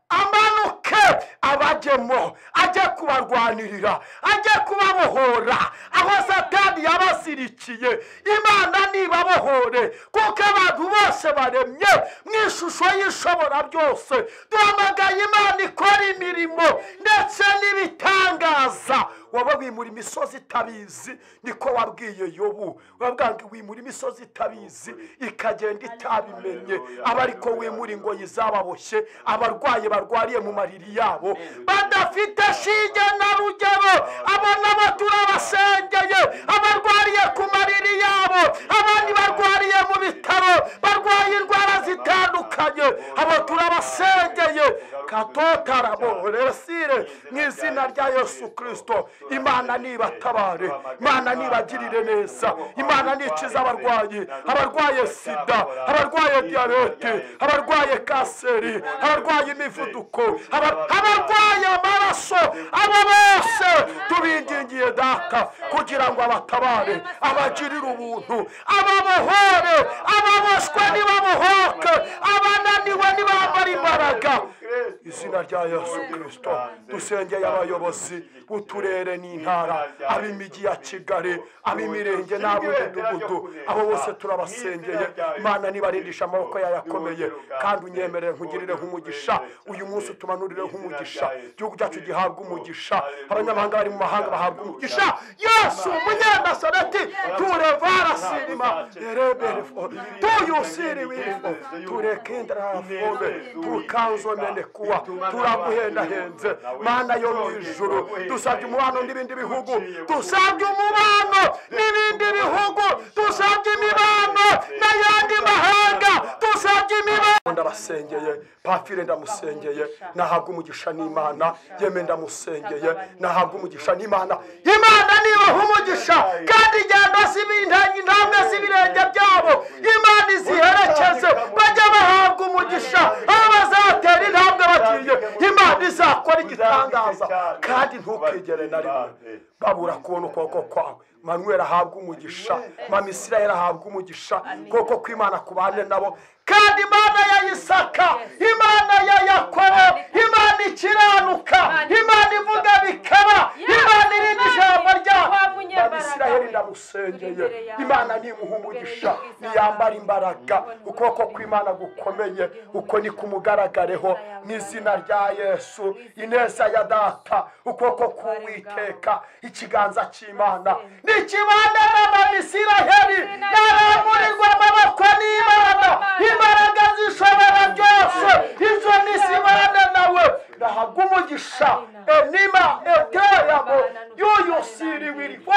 amanuke abajemo ajye kubarwanirira ajye kubabohora aho satani yabazirikiye imana ntibabohore kuko abantu bose baremye mu ishusho y'ishobora byose duhamagaye imana ikora imirimo ndetse n'ibitangaza waba wimura imisozi itabizi niko wabwiye yobu wabwanga wimura imisozi itabizi ikagenda itabimenye aba ariko wimura ingoyi zababoshye abarwayi barwariye mu mariri yabo badafite shinge na rugero abo nabo turabasengeye abarwariye ku mariri yabo abandi barwariye mu bitaro barwaye indwara zitandukanye abo turabasengeye katotarabore mu izina rya yesu kirisito imana nibatabare imana nibagirire neza imana nikiza abarwayi abarwaye sida abarwaye diyabete abarwaye kanseri abarwaye imivuduko aba- abarwaye amaraso abo bose tubingingiye data kugira ngo abatabare abagirire ubuntu ababohore ababoshwe nibabohoke abananiwe nibambara imbaraga izina rya yesu kirisito dusengeye abayobozi b'uturere n'intara ab'imijyi ya kigali ab'imirenge n'ab'imidugudu abo bose turabasengeye imana nibarindisha amaboko yayo akomeye kandi unyemerere nkugirire nk'umugisha uyu munsi utumanurire nk'umugisha igihugu cyacu gihabwa umugisha abanyamahanga bari mu mahanga bahabwa umugisha yesu umunyanasareti turevara sinima ereberefo tuyusiriwifo turekindarafobe tukanzomene kuwa turaguhendahenze mana yo mu ijuru dusabye umubano n'ibindi bihugu dusabye umubano n'ibindi bihugu dusabye imibano n'ayandi mahanga dusabye ndabasengeye pafire ndamusengeye nahabwa umugisha n'imana yeme ndamusengeye nahabwa umugisha n'imana imana nibaha umugisha kandi igenda si ibintangi intambwe z'ibirenge byabo imana iziherekeze bajya bahabwa umugisha aho bazatera intambwe bagiye imana izakora igitangaza kandi ntukigere na rimwe babura kubona ukuboko kwawe manuel ahabwa umugisha mama israel ahabwa umugisha kuko kw'imana ku bane nabo kandi imana ya isaka imana ya yakobo imana ikiranuka imana ivuga bikaba imana irinda ijambo ryayo mama israel ndamusengeye imana nimuha umugisha niyambara imbaraga ukuboko kw'imana gukomeye uko ni kumugaragareho n'izina rya yesu ineza ya data ukuboko k'uwiteka ikiganza cy'imana ni ikibanda n'abamisiraheri n'abamurirwa amaboko n'imana imbaraga zishobora byose izo ni zimana nawe nahabwa umugisha enima eteramo yuyusiriwirifo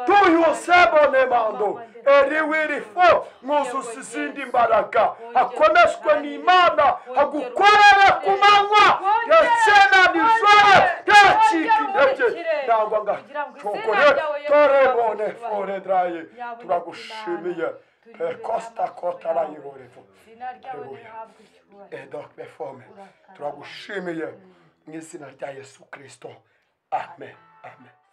tuyusebonemando eriwirifo mwuzuza izindi mbaraga akomeshwe n'imana agukorere ku manywa ndetse na nijoro ntacike intege nangwa ngacogore torebone foredraye turagushimiye pekosta kotarayiborevo edok befome turagushimiye mu izina rya yesu kirisito amen amen